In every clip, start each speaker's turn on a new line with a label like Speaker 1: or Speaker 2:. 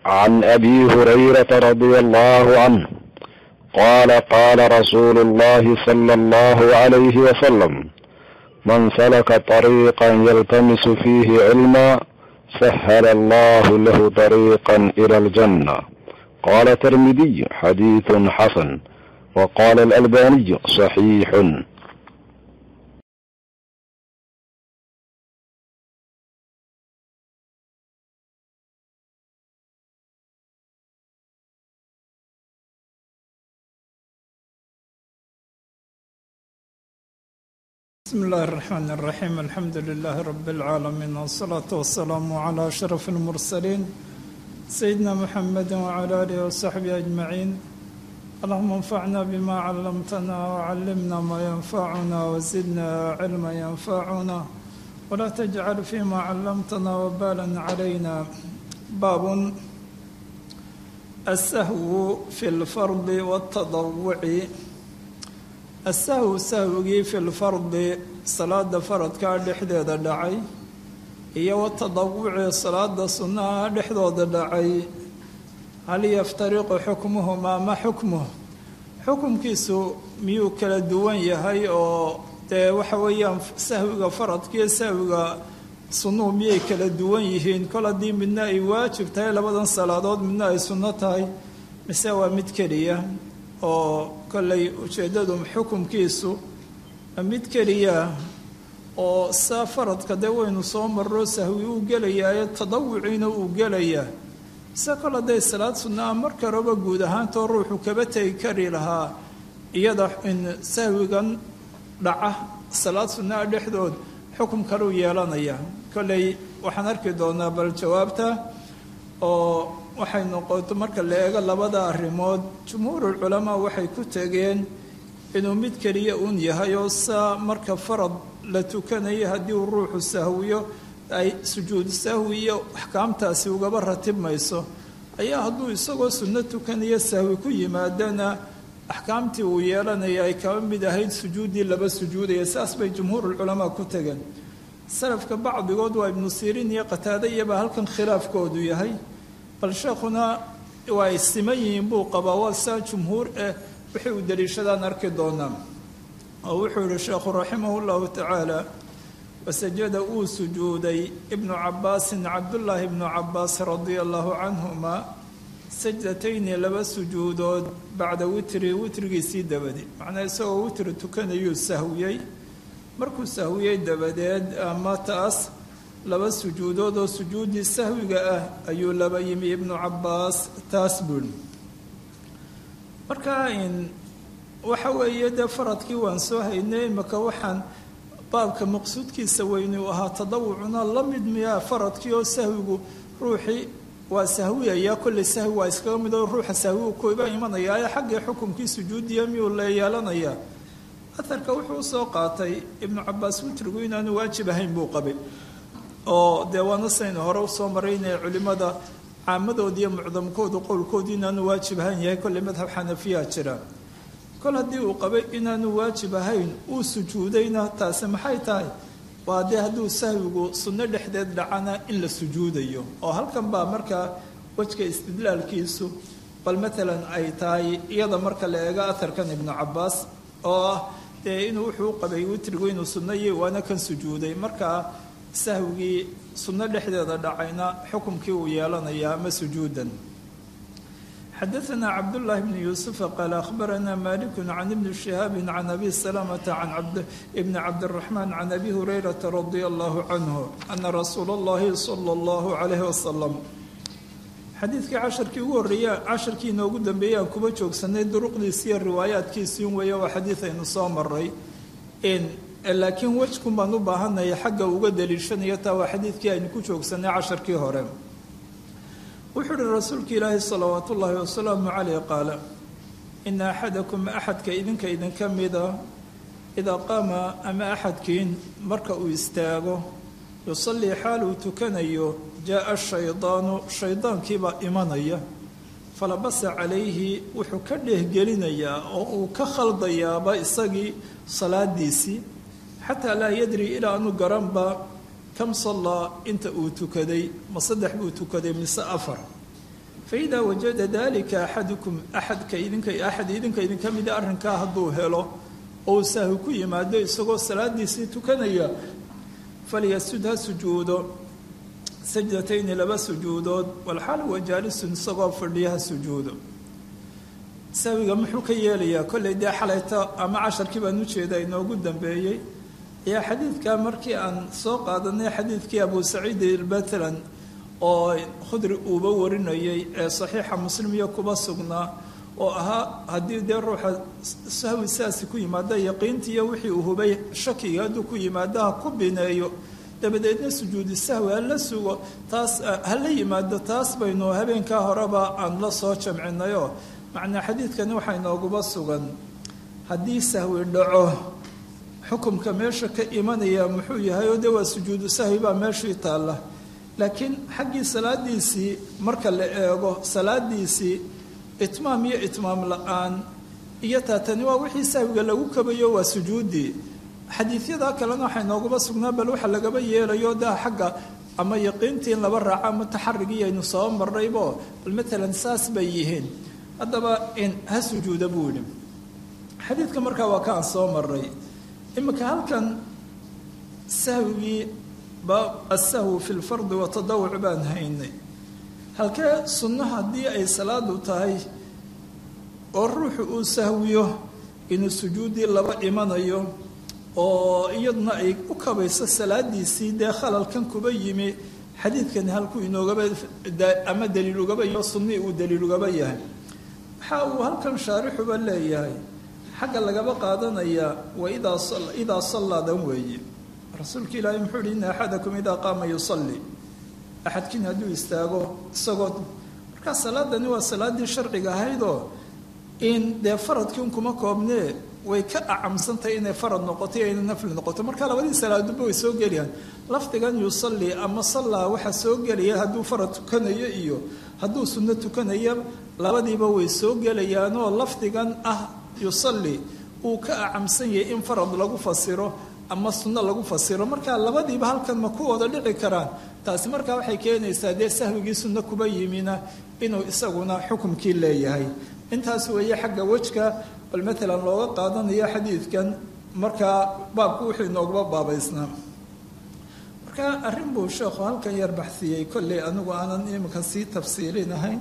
Speaker 1: عن ابي هريره رضي الله عنه قال قال رسول الله صلى الله عليه وسلم من سلك طريقا يلتمس فيه علما سهل الله له طريقا الى الجنه قال الترمذي حديث حسن وقال الالباني صحيح
Speaker 2: بسم الله الرحمن الرحيم الحمد لله رب العالمين والصلاة والسلام على أشرف المرسلين سيدنا محمد وعلى آله وصحبه أجمعين اللهم انفعنا بما علمتنا وعلمنا ما ينفعنا وزدنا علما ينفعنا ولا تجعل فيما علمتنا وبالا علينا باب السهو في الفرض والتضوع asahw sahwigii fi lfardi salaada faradkaa dhexdeeda dhacay iyo watadawuci salaada sunnaha dhexdooda dhacay hal yaftariqu xukmuhumaa ma xukmuh xukumkiisu miyuu kala duwan yahay oo dee waxa weeyaan sahwiga faradkiiyo sahwiga sunnuhu miyay kala duwan yihiin kol haddii midna ay waajib tahay labadan salaadood midna ay sunno tahay mise waa mid keliya oo kollay ujeeddadu xukumkiisu mid keliya oo saa faradka dee waynu soo marro sahwi uu gelayaayo tadawuciina uu gelayaa mise kol hadday salaad sunnaa marka horeba guud ahaantoo ruuxu kaba tegi kari lahaa iyada in sahwigan dhaca salaad sunnaa dhexdood xukum kaleu yeelanaya kollay waxaan arki doonaa bal jawaabta oo waxay noqoto marka la eego labada arrimood jumhuurulculamaa waxay ku tegeen inuu mid keliya uun yahay oo saa marka farad la tukanayo haddii uu ruuxu sahwiyo ay sujuudu sahwi iyo axkaamtaasi ugaba ratibmayso ayaa hadduu isagoo sunno tukanayo sahwi ku yimaadana axkaamtii uu yeelanaya ay kaba mid ahayd sujuuddii laba sujuudaya saas bay jumhuurulculamaa ku tegeen salafka bacdigood waa ibnu siriin iyo qataade iyobaa halkan khilaafkoodu yahay bal sheekhuna waa ay siman yihiin buu qabaa waa saa jumhuur eh wixii uu daliishadaan arki doonaa oo wuxuu yihi sheekhu raximah llahu tacaala wasajada uu sujuuday ibnu cabaasin cabdullaahi ibnu cabaas radia allahu canhuma sajdatayni laba sujuudood bacda witri witrigiisii dabadi macnaa isagoo witri tukanayuu sahwiyey markuu sahwiyey dabadeed ama taas laba sujuudood oo sujuuddii sahwiga ah ayuu laba yimi ibnu cabaas taas buul marka in waxa weeye dee faradkii waan soo haynay imaka waxaan baabka maqsuudkiisa weynu ahaa tadawucuna la mid miyaa faradkii oo sahwigu ruuxii waa sahwiyaya kolley sahwi waa iskaga mid oo ruuxa sahwigu kuiba imanaya ee xaggii xukumkii sujuudiya miyuu la yeelanayaa aharka wuxuu usoo qaatay ibnu cabaas witrigu inaanu waajib ahayn buu qabay oo dee waana saynu hore usoo maray inay culimmada caamadoodi iyo mucdamkoodu qowlkoodu inaanu waajib ahayn yahay kolley madhab xanafiya jira kol haddii uu qabay inaanu waajib ahayn uu sujuudayna taasi maxay tahay waa dee hadduu sahwigu sunno dhexdeed dhacana in la sujuudayo oo halkan baa markaa wejka istidlaalkiisu bal matalan ay tahay iyada marka la eego aharkan ibnu cabaas oo ah dee inuu wuxuu u qabay witrigu inuu sunnayi waana kan sujuuday markaa sahwigii sunno dhexdeeda dhacayna xukumkii uu yeelanayaa ama sujuudan xadaثna cabdالlahi bn yuusufa qaala akhbarana maliku can ibni shihaabi can abi salamata can bni cabdالraxman can abi hurayrata radia allahu canhu ana rasuula اllahi salى اllahu calayh wasalam xadiidkii casharkii ugu horreeya casharkii inoogu dambeeyey aan kuba joogsanay duruqdiisi iyo riwaayaadkiisii weeye waa xadiid aynu soo maray laakiin wejkun baan u baahanaya xagga uga daliishanayo taa waa xadiidkii aynu ku joogsanay casharkii hore wuxuu uhi rasuulka ilaahi salawaat ullaahi wasalaamu caleyh qaala ina axadakum axadka idinka idinka mida idaa qaama ama axadkiin marka uu istaago yusallii xaal uu tukanayo jaa shaydaanu shaydaankiibaa imanaya falabasa calayhi wuxuu ka dheehgelinayaa oo uu ka khaldayaaba isagii salaadiisii xataa laa yadri ilaa anu garanba kam sallaa inta uu tukaday ma saddex buu tukaday mise afar faidaa wajada dalika axadukum axadka idinka axad idinka idinka mida arrinkaa hadduu helo ou sahwi ku yimaado isagoo salaadiisii tukanaya falyasud ha sujuudo sajdatayni laba sujuudood walxaal wa jaalisun isagoo fadhiya ha sujuudo sahwiga muxuu ka yeelayaa kollay dee xalayta ama casharkii baan ujeeda inoogu dambeeyey ayaa xadiidka markii aan soo qaadanay xadiidkii abu saciid ilbatlan oo khudri uuba warinayay ee saxiixa muslim iyo kuba sugnaa oo ahaa haddii dee ruuxa sahwi sidaasi ku yimaada yaqiintiiyo wixii uu hubay shakiga hadduu ku yimaado ha ku bineeyo dabadeedna sujuudi sahwi hala sugo taas hala yimaado taas baynu habeenkaa horeba aan la soo jamcinayoo macnaa xadiidkani waxaa inooguba sugan haddii sahwi dhaco xukumka meesha ka imanaya muxuu yahay oo dee waa sujuudu sahwi baa meeshii taalla laakiin xaggii salaadiisii marka la eego salaadiisii itmaam iyo itmaam la-aan iyo taatani waa wixii sahwiga lagu kabayo waa sujuudii xadiisyada kalena waxay nooguba sugnaa bal waxa lagaba yeelayo daa xagga ama yaqiintii in laba raaco ama taxarigii aynu soo marnaybo bal matalan saas bay yihiin haddaba in ha sujuuda buu yidhi xadiidka markaa waa ka aan soo marnay iminka halkan sahwigii baab asahwu fi lfardi watadawuc baan haynay halkee sunno haddii ay salaadu tahay oo ruuxu uu sahwiyo inuu sujuuddii laba imanayo oo iyaduna ay u kabayso salaadiisii dee khalalkan kuba yimi xadiidkani halkuu inoogaba ama daliil ugaba iyo sunnii uu daliil ugaba yahay waxa uu halkan shaarixuba leeyahay xagga lagaba qaadanaya wa idaa idaa sallaadan weeye rasuulka ilaahay muxuu yihi ina axadakum idaa qaama yusalli axadkiin hadduu istaago isagoo markaa salaadani waa salaaddii sharciga ahaydoo in dee faradkii un kuma koobnee way ka acamsantahay inay farad noqoto iyo inay nafli noqoto marka labadii salaaduba way soo gelayaan lafdigan yusalli ama sallaa waxaa soo gelaya hadduu farad tukanayo iyo hadduu sunno tukanayo labadiiba way soo gelayaanoo lafdigan ah yusalli uu ka acamsan yahay in farad lagu fasiro ama sunno lagu fasiro marka labadiiba halkan ma ku wada dhici karaan taasi markaa waxay keenaysaa dee sahwigii sunno kuba yimina inuu isaguna xukumkii leeyahay intaas weeye xagga wejka bal matalan looga qaadanayo xadiidkan markaa baabku wuxuu inooguba baabaysnaa marka arrin buu sheekhu halkan yar baxsiyey kolley anigu aanan iminka sii tafsiilinahayn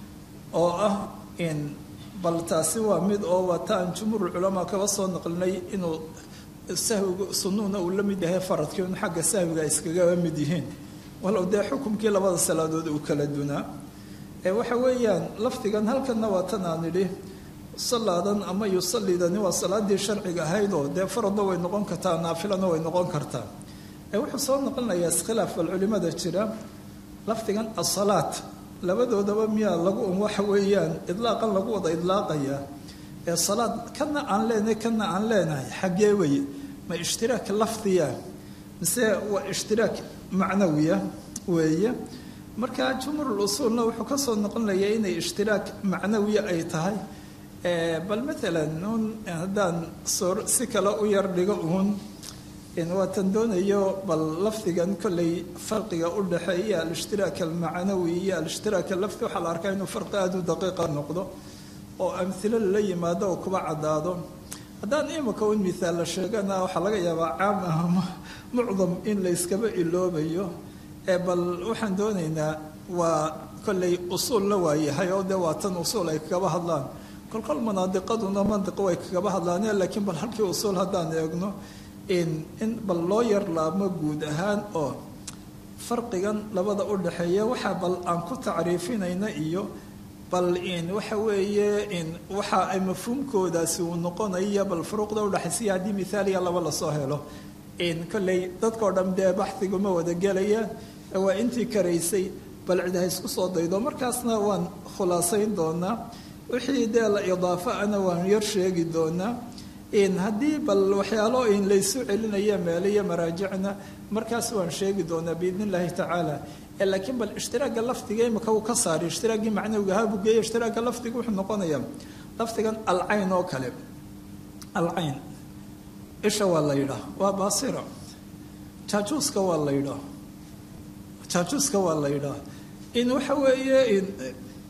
Speaker 2: oo ah in bal taasi waa mid oo waa ta aan jumhuur culamaa kaba soo naqlinay inuu sahwigu sunnuhuna uu la mid yahay faradkii un xagga sahwiga ay iskagaba mid yihiin walow dee xukumkii labada salaadood uu kala dunaa ee waxa weeyaan lafdigan halkanna waa tan aan idhi salaadan ama yusallidani waa salaadii sharciga ahaydoo dee faradna way noqon kartaa naafilana way noqon kartaa ee wuxuu soo noqonayaa iskhilaaf bal culimada jira lafdigan asalaat labadoodaba miyaa lagu un waxa weeyaan idlaaqan lagu wada idlaaqayaa ee salaad kana aan leenahay kana aan leenahay xaggee weye ma ishtiraak lafdiya mise waa ishtiraak macnawiya weeye marka jumhuur usuulna wuxuu ka soo noqonayaa inay ishtiraak macnawiya ay tahay bal matalan un haddaan soo si kale u yar dhigo uun waatan doonayo bal lafdigan kolley farqiga u dhexeeya alishhtiraak almacnawi iyo alishhtiraak lafdi waxaa la arkaa inuu farqi aada u daqiiqa noqdo oo amhilo lala yimaado oo kuba caddaado haddaan imika un mithaal la sheegana waxaa laga yaabaa caam ah mucdam in la yskaba iloobayo ee bal waxaan doonaynaa waa kolley usuulna waayahay oo dee waa tan usuul ay kagaba hadlaan kolkol manaadiqaduna mandiqo way kagaba hadlaaneen laakiin bal halkii usuul haddaan eegno in in bal loo yar laabmo guud ahaan oo farqigan labada u dhexeeya waxaa bal aan ku tacriifinayna iyo bal in waxa weeye in waxa ay mafhuumkoodaasi uu noqonaya bal furuuqda udhexaysiya haddii mithaaliya laba lasoo helo in kolley dadkao dhan dee baxdiguma wada gelayaan waa intii karaysay bal cid ha isku soo daydo markaasna waan khulaasayn doonaa wixii dee la idaafo ana waan yar sheegi doonaa in haddii bal waxyaalo in laysu celinaya meeliyo maraajicna markaas waan sheegi doonaa biidn illaahi tacaala laakiin bal ishtiraaga lafdiga imika uu ka saaray ishtiraaggii macnawiga ahaa geeye ishtiraaga lafdiga wuxuu noqonayaa lafdigan alcayn oo kale alcayn isha waa la yidhaah waa baasira jaajuuska waa la yidhaah jaajuuska waa la yidhaah in waxa weeye in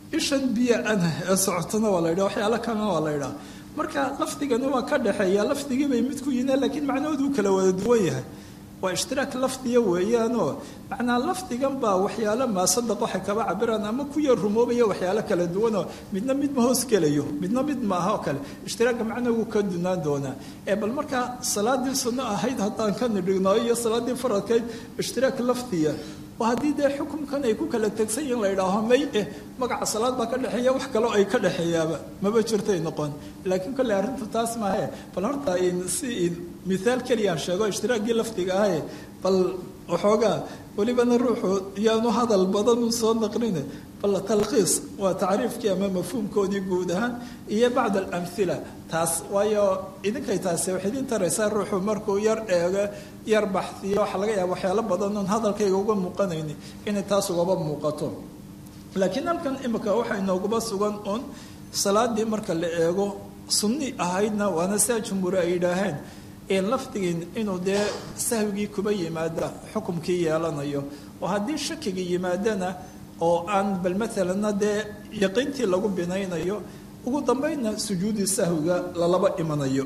Speaker 2: ishan biyo ana ee socotona waa la yidhaha waxyaalo kalena waa la yidhaha marka lafdigani waa ka dhexeeya lafdigii bay mid ku yihiin laakiin macnahoodu kala wada duwan yahay waa ishtiraak lafdiya weeyaanoo macnaa lafdigan baa waxyaalo maasadaq waxay kaba cabiraan ama ku yar rumoobaya waxyaalo kala duwanoo midna mid ma hoos gelayo midna mid maaha oo kale ishtiraaga macna wuu ka dunaan doonaa ee bal markaa salaadii sunno ahayd haddaan ka nidhigno iyo salaaddii faradkayd ishtiraak lafdiya oo haddii dee xukumkan ay ku kala tegsan yihin la yidhaaho may eh magaca salaad baa ka dhexeeya wax kaloo ay ka dhexeeyaaba maba jirtay noqon laakiin kolley arrintu taas maahe bal horta si mithaal keliyaan sheego ishtiraaggii lafdiga ahaye bal waxoogaa welibana ruuxu yaanu hadal badan u soo naqline bal talkhiis waa tacriifkii ama mafhuumkoodii guud ahaan iyo bacd alamhila taas waayo idinkay taasi waxay idin taraysaa ruuxu markuu yar eego yar baxdiyo waxaa laga yaaba waxyaalo badan oon hadalkayga uga muuqanayni inay taas ugaba muuqato laakiin halkan imika waxaa inooguba sugan uun salaadii marka la eego sunni ahaydna waana sidaa jumhuuri ay yidhaaheen lafdigin inuu dee sahwigii kuba yimaada xukumkii yeelanayo oo haddii shakigii yimaadana oo aan bal maalanna dee yaqiintii lagu binaynayo ugu dambaynna sujuudii sahwiga lalaba imanayo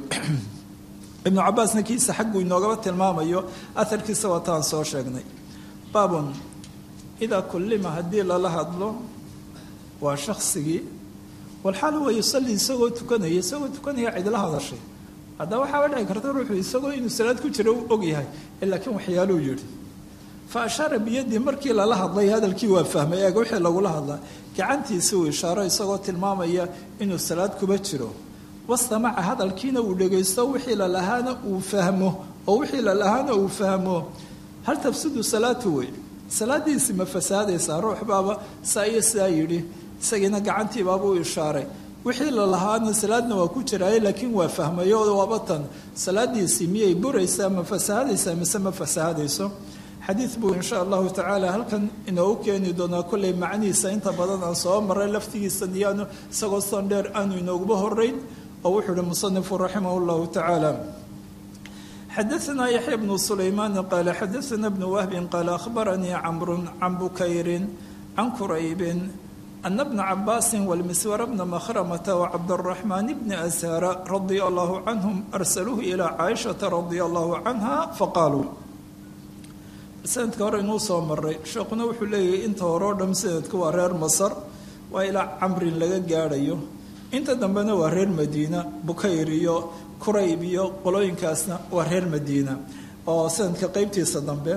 Speaker 2: ibnu cabaasna kiisa xagguu inoogaba tilmaamayo aharkiisa waataan soo sheegnay baabun idaa kullima haddii lala hadlo waa shaksigii walxaal huwa yusalli isagoo tukanaya isagoo tukanaya cidla hadashay haddaba waxaaba dhici karta ruuxu isagoo inuu salaad ku jiro u og yahay laakiin waxyaaluu yidhi fa ashaara biyadii markii lala hadlay hadalkii waa fahmay eega wixii lagula hadlaa gacantiisi uu ishaaro isagoo tilmaamaya inuu salaad kuba jiro wastamaca hadalkiina uu dhegaysto wixii lalahaana uu fahmo oo wixii lalahaana uu fahmo hal tafsudu salaatu wey salaadiisi ma fasaadaysaa ruux baaba saa iyo sidaa yidhi isagiina gacantiibaaba u ishaaray wixii lalahaana salaadna waa ku jiraaye laakiin waa fahmayo waaba tan salaadiisii miyay buraysaa ma fasaahadaysaa mise ma fasaahadayso xadiid buu insha allahu tacaala halkan inoogu keeni doonaa kolley macnihiisa inta badan aan soo maray laftigiisa niyaanu isagoo san dheer aanu inooguba horeyn oo wuxuu ihi musanifu raximah llahu tacaala xadaثna yaxya bnu sulaymaan qaala xadaثna bnu wahbin qaala akhbaranii camru can bukayrin can quraybin أن بن عباس والمسور بن مخرمة وعبد الرحمن بن أزهر رضي الله عنهم أرسلوه إلى عائشة رضي الله عنها فقالوا sanadka hore inuu soo maray sheekuna wuxuu leeyahay inta hore oo dham sanadka waa reer masar waa ilaa camrin laga gaadhayo inta dambena waa reer madiina bukayr iyo kurayb iyo qolooyinkaasna waa reer madiina oo sanadka qeybtiisa dambe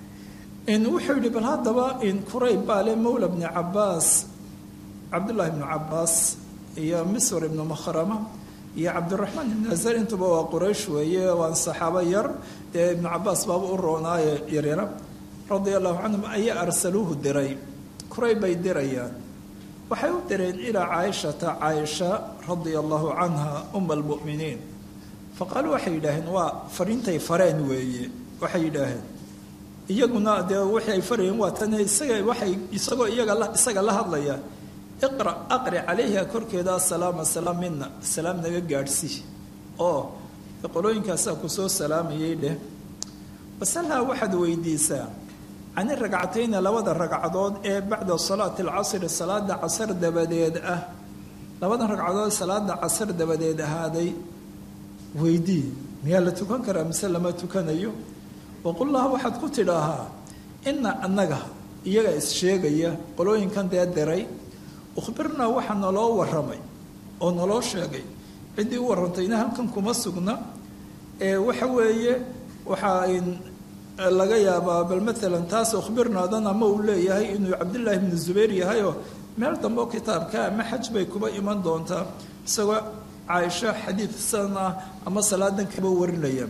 Speaker 2: wuxuu yihi bal haddaba kurayb baa le mawla bni cabaas cabdullaahi ibnu cabaas iyo misr ibnu makhrama iyo cabdiraxmaan ibnu azar intuba waa quraysh weeye waan saxaabo yar dee ibnu cabaas baaba u roonaaye yaryara radia allahu canhum ayaa arsaluuhu diray kurayb bay dirayaan waxay u direen ilaa caaishata caaisha radia allahu canha uma almu'miniin faqaaluu waxay yidhaaheen waa fariintay fareen weeye waxay yidhaaheen iyaguna dee waxay ay farayeen waa tan isaga waxay isagoo iyaga isaga la hadlaya iqra aqri calayha korkeeda asalaama salaam mina salaam naga gaadhsii oo qolooyinkaasaa kusoo salaamayay dheh wasalhaa waxaad weydiisaa cani ragcatayni labada ragcadood ee bacda salaati alcasri salaada casar dabadeed ah labadan ragcadood salaada casar dabadeed ahaaday weydii miyaa la tukan karaa mise lama tukanayo waqul laha waxaad ku tidhaahaa ina annaga iyaga is-sheegaya qolooyinkan dee diray ukhbirnaa waxaa naloo waramay oo naloo sheegay ciddii u warantayna halkan kuma sugna ee waxa weeye waxaa laga yaabaa bal maalan taas ukhbirnaadan ama uu leeyahay inuu cabdillaahi bnu zubayr yahayoo meel dambe oo kitaabka ama xaj bay kuba iman doontaa isagoo caaisho xadiid san ah ama salaadan kaba warinaya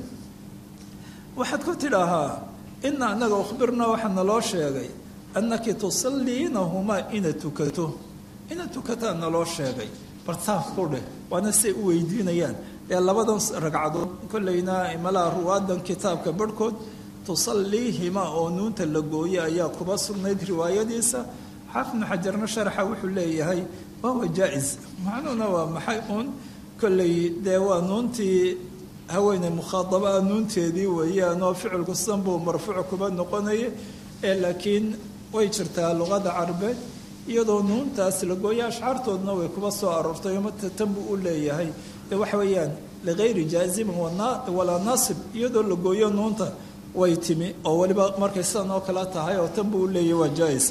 Speaker 2: waxaad ku tidhaahaa ina annaga ukhbirnaa waxaa naloo sheegay annaki tusalliinahumaa ina tukato ina tukataa naloo sheegay bartaaf ku dheh waana siay u weydiinayaan ee labadan ragcadood kollayna malaha ruwaadan kitaabka barhkood tusalliihima oo nuunta la gooye ayaa kuba sugnayd riwaayadiisa xaafidnu xajarna sharaxa wuxuu leeyahay wahuwa jaa-is macnuhuna waa maxay uun kollay dee waa nuuntii haweeney mukhaadaba nuunteedii weeyaan oo ficilku sidan buu marfuuc kuba noqonaya ee laakiin way jirtaa luqada carabeed iyadoo nuuntaas la gooyo ashcaartoodna way kuba soo aroortay mata tan buu u leeyahay dee waxa weeyaan ligayri jaazimin walaa naasib iyadoo la gooyo nuunta way timi oo weliba markay sidan oo kale tahay oo tan buu u leeyahay waa jaa-is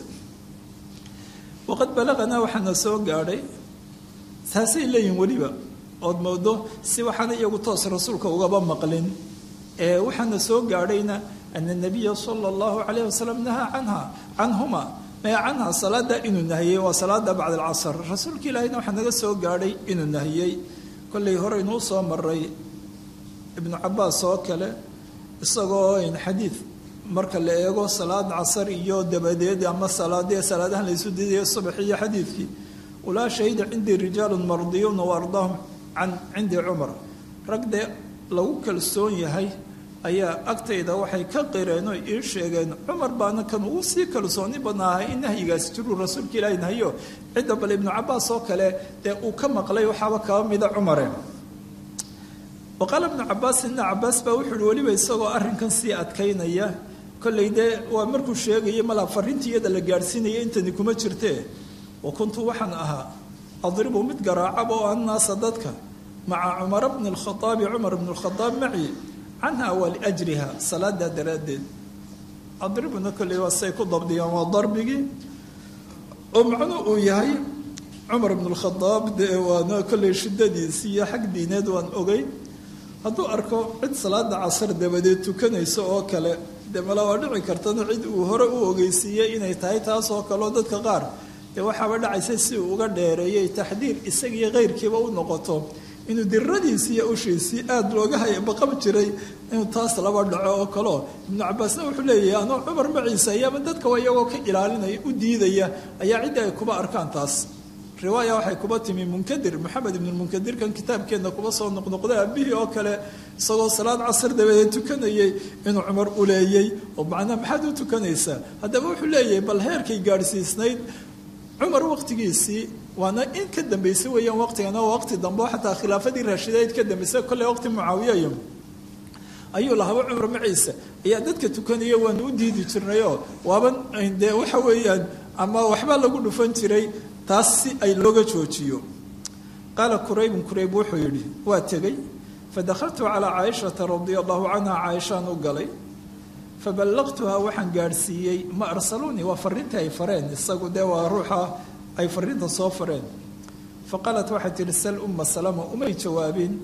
Speaker 2: waqad balaqanaa waxaana soo gaadhay taasay leeyihin weliba ood moodo si waxaana iyagu toos rasuulka ugaba maqlin ee waxaana soo gaadhayna ana nabiya sala allahu calayh wasalam nahaa canha canhuma mee canha salaada inuu nahiyey waa salaada bacda alcasr rasuulka ilaahayna waxaa naga soo gaadhay inuu nahiyey kollay horeynuu soo maray ibnu cabaas oo kale isagoo xadiid marka la eego salaad casar iyo dabadeed ama salaadee salaadahan laysu diidayo subax iyo xadiidkii ulaa shahida cindii rijaalun mardiyuuna wa ardaahum can cindi cumar rag dee lagu kalsoon yahay ayaa agtayda waxay ka qireen oo ii sheegeen cumar baana kan ugu sii kalsooni badnaahay in nahyigaasi jiruu rasuulka ilaahi nahyo cidda bale ibnu cabaas oo kale dee uu ka maqlay waxaaba kaba mida cumare wa qaala ibnu cabaas ibna cabaas baa wuxuu uhi weliba isagoo arrinkan sii adkaynaya kollay dee waa markuu sheegayay malaa farrintii iyada la gaadhsiinaya intani kuma jirtee wa kuntu waxaan ahaa adribu mid garaacaba oo annaasa dadka maca cumara bni lkhaaabi cumar bni lkhadaab maci canha waa liajriha salaadaa daraaddeed adribuna kolley waa say ku dabdiyaan waa darbigii oo macnuu uu yahay cumar bn lkhadaab dee waana kolley shiddadiisi iyo xag diineed waan ogay hadduu arko cid salaada casar dabadeed tukanayso oo kale dee mala waa dhici kartana cid uu hore u ogeysiiyey inay tahay taas oo kaleo dadka qaar dee waxaaba dhacaysa si uu uga dheereeyay taxdiir isagiiyo keyrkiiba u noqoto inuu diradiisii iyo ushiisii aada looga haya baqab jiray inuu taas laba dhaco oo kaleo ibnu cabaasna wuxuu leeyahay anoo cumar maciisa ayaaba dadka waa iyagoo ka ilaalinaya u diidaya ayaa ciddi ay kuba arkaan taas riwaaya waxay kuba timi munkadir maxamed ibnu munkadirkan kitaabkeenna kuba soo noqnoqday aabihii oo kale isagoo salaad casar dabadeed tukanayay inuu cumar uleeyey oo macnaa maxaad u tukanaysaa haddaba wuxuu leeyahay bal heerkay gaadhsiisnayd cumar waqtigiisii waana in ka dambeysay weeyaan waqtigan oo waqti dambe oo xataa khilaafadii raashideed ka dambeysay kolley waqti mucaawiyayo ayuu lahaba cumar maciisa ayaa dadka tukanaya waanu u diidi jirnayoo waaban dee waxa weeyaan ama waxba lagu dhufan jiray taas si ay looga joojiyo qaala quraybun qurayb wuxuu yidhi waa tegey fadakhaltu calaa caaishata radia allahu canha caaishaan u galay faballaqtuhaa waxaan gaadhsiiyey ma arsaluunii waa fariintii ay fareen isagu dee waa ruuxa ay fariinta soo fareen fa qaalat waxay tihi sal umma salama umay jawaabin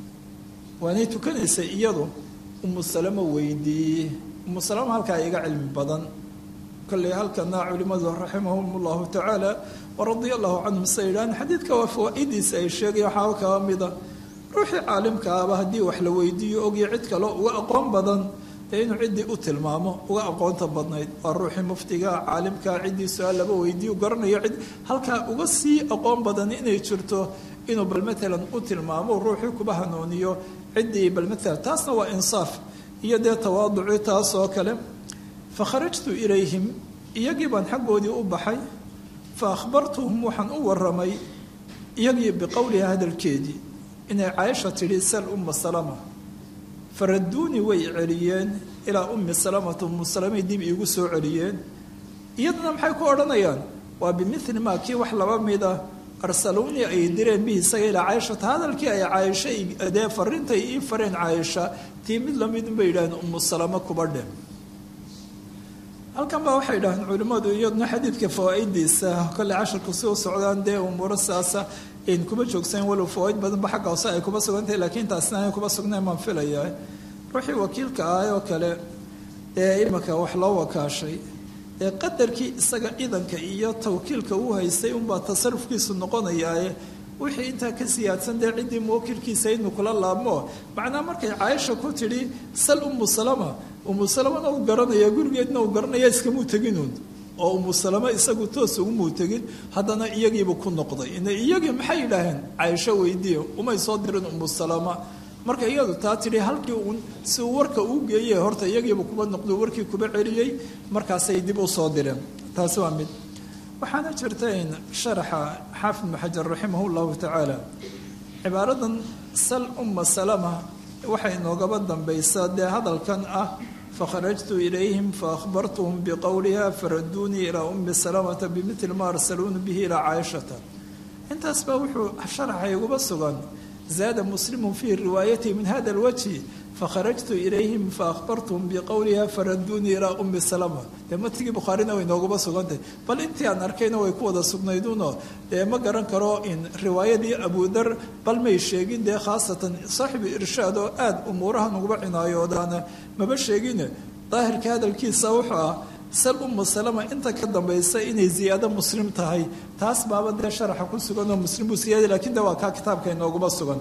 Speaker 2: waanay tukanaysay iyadu umu salama weydiiye umu salama halkaa iga cilmi badan kolley halkana culimmadu raximahum llahu tacaala waradia allahu canhum sa yidhahan xadiidka waa fawaa-idiisa ay sheegaya waxaaba kaba mida ruuxii caalimkaaba haddii wax la weydiiyo ogyo cid kaleo uga aqoon badan dee inuu ciddii u tilmaamo uga aqoonta badnayd waa ruuxii muftiga caalimka ciddii su-aal laba weydiiyo garanayo cid halkaa uga sii aqoon badan inay jirto inuu bal matalan u tilmaamo ruuxii kuba hanuuniyo ciddii bal matalan taasna waa insaaf iyo dee tawaaduci taas oo kale fa kharajtu ilayhim iyagii baan xaggoodii u baxay fa akhbartuhum waxaan u waramay iyagii biqowliha hadalkeedii inay caaisha tidhi sal umma salama faraduunii way celiyeen ilaa ummi salamata ummu salamay dib iigu soo celiyeen iyaduna maxay ku odhanayaan waa bimili maa kii wax laba mida arsaluunii ay direen bihi isaga ilaa caaishata hadalkii ay caaisha dee farintay ii fareen caaisha tii mid lamidunbay yidhaaheen ummu salama kuba dhe halkan baa waxay idhahdeen culimmadu iyaduna xadiidka fawaa-idiisa kolley casharku si u socdaan dee umuuro saasa n kuma joogsayn walow fawaaid badanba xagga hoose ay kuba sugantahay laakiin taasna ay kuba sugnayn baan filaya ruuxii wakiilka ah oo kale ee imanka wax loo wakaashay ee qadarkii isaga ciidanka iyo tawkiilka uu haystay unbaa tasarufkiisu noqonayaaye wixii intaa ka siyaadsan dee ciddii muwakilkiisa inuu kula laabmo macnaa markay caaisha ku tidhi sal ummu salama ummu salamana uu garanaya gurigeedna uu garanaya iskamuu teginuun oo ummu salama isagu toos ugumuu tegin haddana iyagiibu ku noqday iyagii maxay yidhaaheen caaisho weydiiye umay soo dirin ummu salama marka iyadu taa tidhi halkii uun si uu warka uu geeye horta iyagiibu kuba noqdo warkii kuba celiyey markaasay dib u soo direen taasi waa mid waxaana jirta in sharaxa xaafid ibnu xajar raximah llahu tacaala cibaaradan sal umma salama waxay noogaba dambaysaa dee hadalkan ah fakharajtu ilayhim faahbartuhum biqowliha faraduunii ilaa ummi salamata bimili ma arsaluuni bihi ilaa caaishata intaas baa wuxuu sharaxa iguba sugan zaada muslimu fii riwaayatihi min hada alwajhi fakharajtu ilayhim faahbartuhum biqowliha faraduunii ilaa ummi salama dee matigii bukhaarina way nooguba sugantay bal intii aan arkayna way ku wada sugnayduno dee ma garan karo in riwaayadii abudar bal may sheegin dee khaasatan saaxibu irshaad oo aada umuurahan uguba cinaayoodaana maba sheegine daahirka hadalkiisa wuxuu ah sal ummu salama inta ka dambaysa inay ziyaado muslim tahay taas baaba dee sharaxa ku sugan oo muslim buu siyaada lakin de waa kaa kitaabka inooguma sugan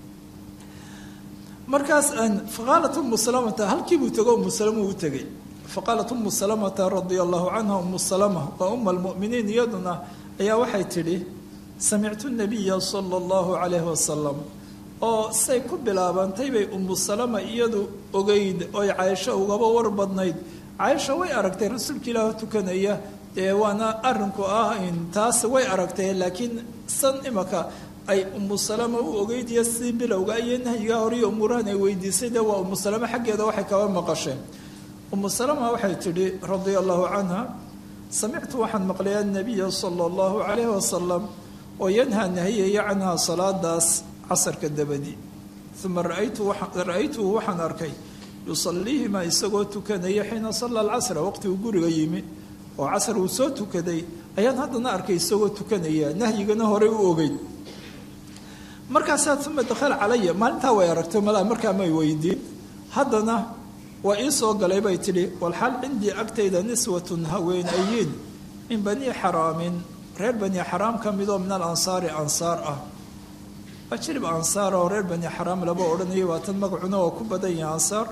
Speaker 2: markaas faqaalat umu salamata halkiibuu tego umu salama u tegay faqaalat umu salamata radia allahu canha umu salama waa uma almu'miniin iyaduna ayaa waxay tidhi samictu nabiya sala allahu calayhi wasalam oo say ku bilaabantay bay umu salama iyadu ogeyd oy caaisho ugaba war badnayd caaisha way aragtay rasuulka ilaah tukanaya dee waana arinku ah in taas way aragtay laakiin san imaka ay umu salama u ogeydiya sidii bilowga iyo nahyigaa horiyo umuurahan ay weydiisay dee waa umu salama xaggeeda waxay kaba maqasheen umu salama waxay tidhi radia allahu canha samictu waxaan maqlay annabiya sala allahu calayhi wasalam oo yanhaa nahiyaya canhaa salaadaas casarka dabadi uma ra-aytuhu waxaan arkay yusaliihima isagoo tukanaya xiina salla alcasra waqti uu guriga yimi oo casar uu soo tukaday ayaan haddana arkay isagoo tukanaya nahyigana horey u ogeyn markaasaa uma dakhala calaya maalintaa way aragtay malaa markaa may weydiin haddana waa ii soo galay bay tidhi walxaal cindii agtayda niswatun haweenayiin min banii xaraamin reer bani xaraam ka midoo min alansaari ansaar ah waa jirib ansaar oo reer bani xaraam laba odhanaya waa tan magacuna oo ku badan yahay ansaar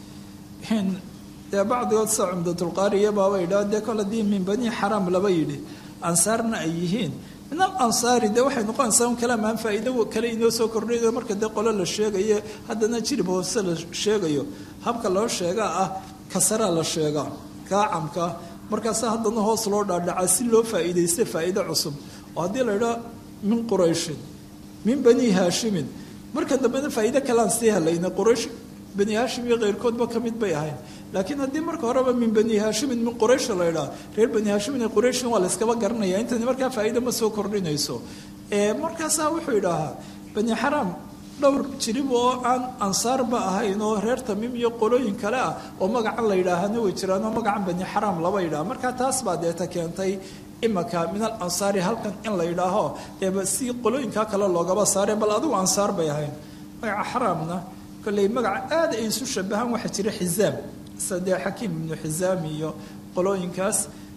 Speaker 2: dee bacdigood sa cumdatulqaariya baaba yidhaha dee kol haddii min banii xaraam laba yidhi ansaarna ay yihiin min alansaari dee waxay noqonaysaa un kalaamaan faa'iido kale inoo soo kordhayo marka dee qolo la sheegayo haddana jirib hoose la sheegayo habka loo sheegaa ah kasaraa la sheegaa kaacamka markaasa haddana hoos loo dhaadhacaa si loo faa'iidaysta faa'iido cusub oo haddii la idhaa min qurayshin min bani haashimin marka dambena faa'iido kalean sii helayna quraysh bani haashim iyo keyrkoodba ka mid bay ahayn laakiin haddii marka horeba min bani haashimin min quraysh la idhaa reer bani haashimin ee qurayshin waa la yskaba garanaya intani markaa faa'iido ma soo kordhinayso markaasaa wuxuu idhaahaa bani xaraam dhowr jirib oo aan ansaarba ahayn oo reer tamiim iyo qolooyin kale ah oo magacan la yidhaahana way jiraan oo magacan bani xaraam laba yidhaha markaa taas baa deeta keentay imaka min al ansaari halkan in la yidhaaho eeba si qolooyinkaa kale loogaba saare bal adigu ansaar bay ahayn magaca xaraamna kolley magaca aad ay isu shabahaan waxaa jira xizaam sadee xakiim ibnu xizaam iyo qolooyinkaas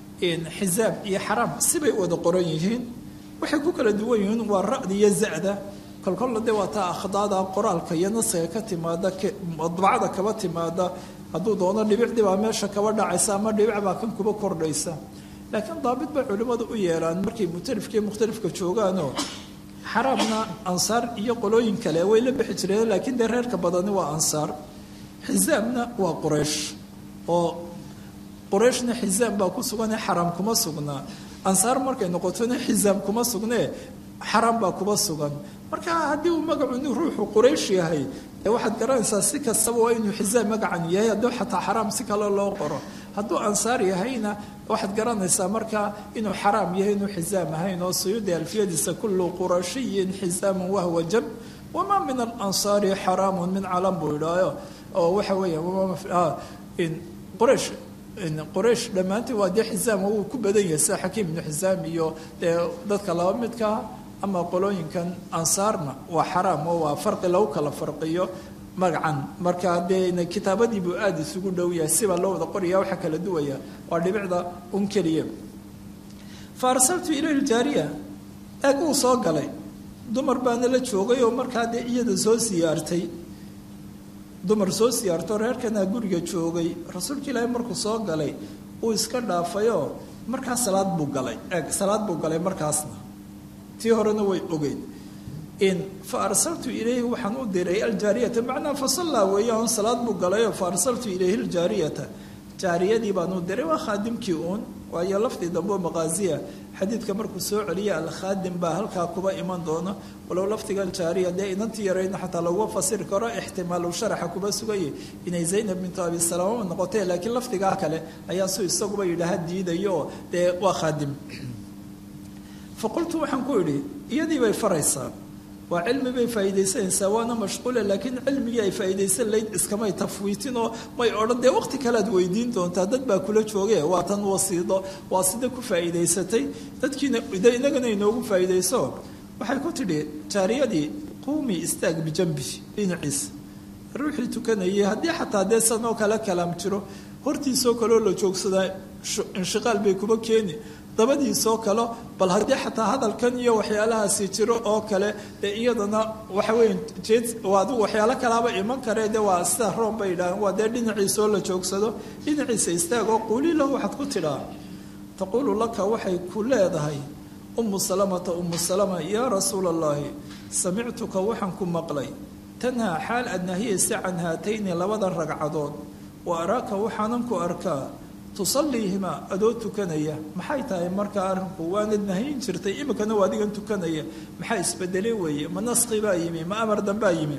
Speaker 2: xizaam iyo xaraam sibay wada qoran yihiin waxay ku kala duwan yihiin waa ra'da iyo za'da kolkolla de waa taa akhdaada qoraalka iyo nasiga ka timaada madbacada kaba timaada hadduu doono dhibicdii baa meesha kaba dhacaysa ama dhibic baa kan kuba kordhaysa laakiin daabit bay culimmadu u yeelaan markay mukhtalifka iyo mukhtalifka joogaanoo xaraamna ansaar iyo qolooyin kale way la bixi jireen laakiin dee reerka badani waa ansaar xizaamna waa quraysh oo qurayshna xizaam baa ku suganee xaraam kuma sugnaa ansaar markay noqotona xizaam kuma sugnee xaraam baa kuba sugan marka haddii uu magacu nin ruuxu quraysh yahay ee waxaad garanaysaa si kastaba waa inuu xizaam magacan yahay hadduu xataa xaraam si kale loo qoro hadduu ansaar yahayna waxaad garanaysaa markaa inuu xaraam yahay inuu xizaam ahayn oo suyuudi alfiyadiisa kullu qurashiyin xizaamun wahwa jab wamaa min alansaari xaraamun min calam buu idhaayo oo waxa weeya quraysh quraysh dhammaantii waa dee xizaam wuu ku badan yahay sida xakiim ibnu xizaam iyo dee dadka laba midkaa ama qolooyinkan ansaarna waa xaraam oo waa farqi lagu kala farqiyo magacan marka dee kitaabadiibuu aada isugu dhow yahay sibaa loo wada qoraya waxaa kala duwaya waa dhibicda un keliya fa arsaltu ilayhi ljaariya eeg uu soo galay dumar baana la joogay oo markaa dee iyada soo siyaartay dumar soo siyaartoo reerkanaa guriga joogay rasuulka ilaahay markuu soo galay uu iska dhaafayoo markaa salaad buu galay eeg salaad buu galay markaasna tii horena way ogeyd in fa arsaltu ilayhi waxaan u diray aljaariyata macnaa fa sallaa weeyaan salaad buu galayoo fa arsaltu ilayhi aljaariyata jaariyadii baanu diray waa khaadimkii uun waayo laftii dambe maqaaziya xadiidka markuu soo celiya alkhaadim baa halkaa kuba iman doona walow lafdigan jaariya dee inantii yarayna xataa laguma fasiri karo ixtimaalu sharaxa kuba sugaya inay zaynab bintu abi salama noqotee laakiin lafdigaa kale ayaa su isaguba yidhaaha diidayo oo dee waa khaadim fa qultu waxaan ku idhi iyadii bay faraysaa waa cilmi bay faa'iidaysanaysaa waana mashquule laakiin cilmigii ay faa'iidaysan layd iskamay tafwiitin oo may odhan dee waqti kale aad weydiin doontaa dad baa kula jooge waa tan wasiido waa sida ku faa'iidaysatay dadkiina de inagana inoogu faa'iidayso waxay ku tidhi jaariyadii quumi istaag bijambi dhinaciisa ruuxii tukanayay haddii xataa dee sanoo kale kalaam jiro hortiisoo kaleo la joogsadaa inshiqaal bay kuba keeni dabadiisoo kale bal haddii xataa hadalkan iyo waxyaalahaasi jiro oo kale dee iyadana waxa weya jeed adigu waxyaalo kalaaba iman karee de waa sida room bay yidhaaheen waa dee dhinaciisoo la joogsado dhinaciisa istaag oo quuli lahu waxaad ku tidhaa taquulu laka waxay ku leedahay umu salamata umu salama yaa rasuula allahi samictuka waxaan ku maqlay tanhaa xaal aad nahiyaysa can haatayni labada ragcadood wa araaka waxaanan ku arkaa tusaliihimaa adoo tukanaya maxay tahay markaa arrinku waanad nahayin jirtay iminkana waa adigan tukanaya maxaa isbedele weeye ma naski baa yimi ma amar dambaa yimi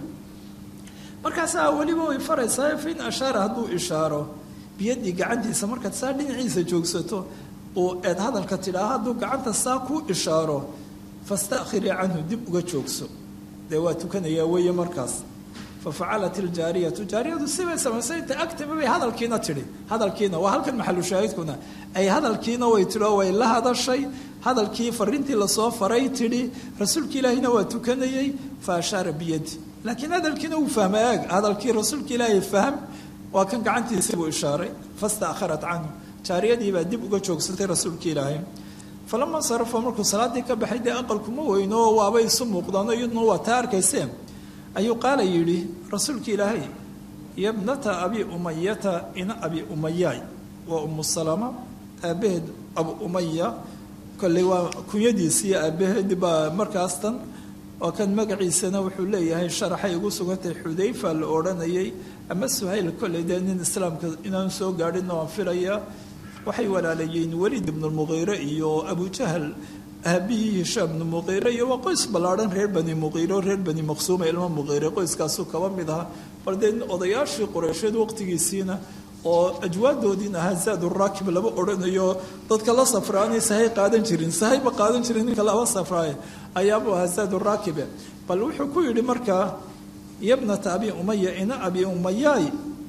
Speaker 2: markaasaa weliba way faraysaa fain ashaara hadduu ishaaro biyadii gacantiisa markaad saa dhinaciisa joogsato oo eed hadalka tidhaa hadduu gacanta saa ku ishaaro fastaakhirii canhu dib uga joogso dee waa tukanayaa weeye markaas fafacalat iljaariyatu jaariyadu sibay samaysay inta agtimi bay hadalkiina tidhi hadalkiina waa halkan maxalushaahidkuna ay hadalkiina way tidhi oo way la hadashay hadalkii fariintii lasoo faray tidhi rasuulka ilaahina waa tukanayey fa ashaara biyadi laakiin hadalkiina uu fahma eeg hadalkii rasuulka ilaahay fahm waa kan gacantiisii buu ishaaray fastaakharat canhu jaariyadii baa dib uga joogsatay rasuulka ilaahay falama sarafo markuu salaadii ka baxay dee aqalkuma weyno oo waabay isu muuqdaano iyaduna waa taa arkayseen ayuu qaala yidhi rasuulka ilaahay yabnata abi umayata ina abi umayaay waa umu salama aabbaheed abu umaya kolley waa kunyadiisiiyo aabbaheed baa markaas tan waa kan magaciisana wuxuu leeyahay sharaxay ugu sugantay xudayfa la odhanayay ama suhayl kolley dee nin islaamka inaan soo gaadhinna waan filayaa waxay walaalayeen weliid ibnu lmuqiire iyo abujahal aabihii hishaam bnu muqiire iyo waa qoys ballaadhan reer bani muqiire oo reer bani maqsuuma ilmo muqiire qoyskaasuu kaba mid ahaa bal dee odayaashii qureysheed waqtigiisiina oo ajwaadoodiin ahaa zaad uraakib laba odhanayo dadka la safraanay sahay qaadan jirin sahayba qaadan jirin ninka laba safraaye ayaabuu ahaa zaad uraakibe bal wuxuu ku yidhi markaa yabnata abi umaya ina abi umayaay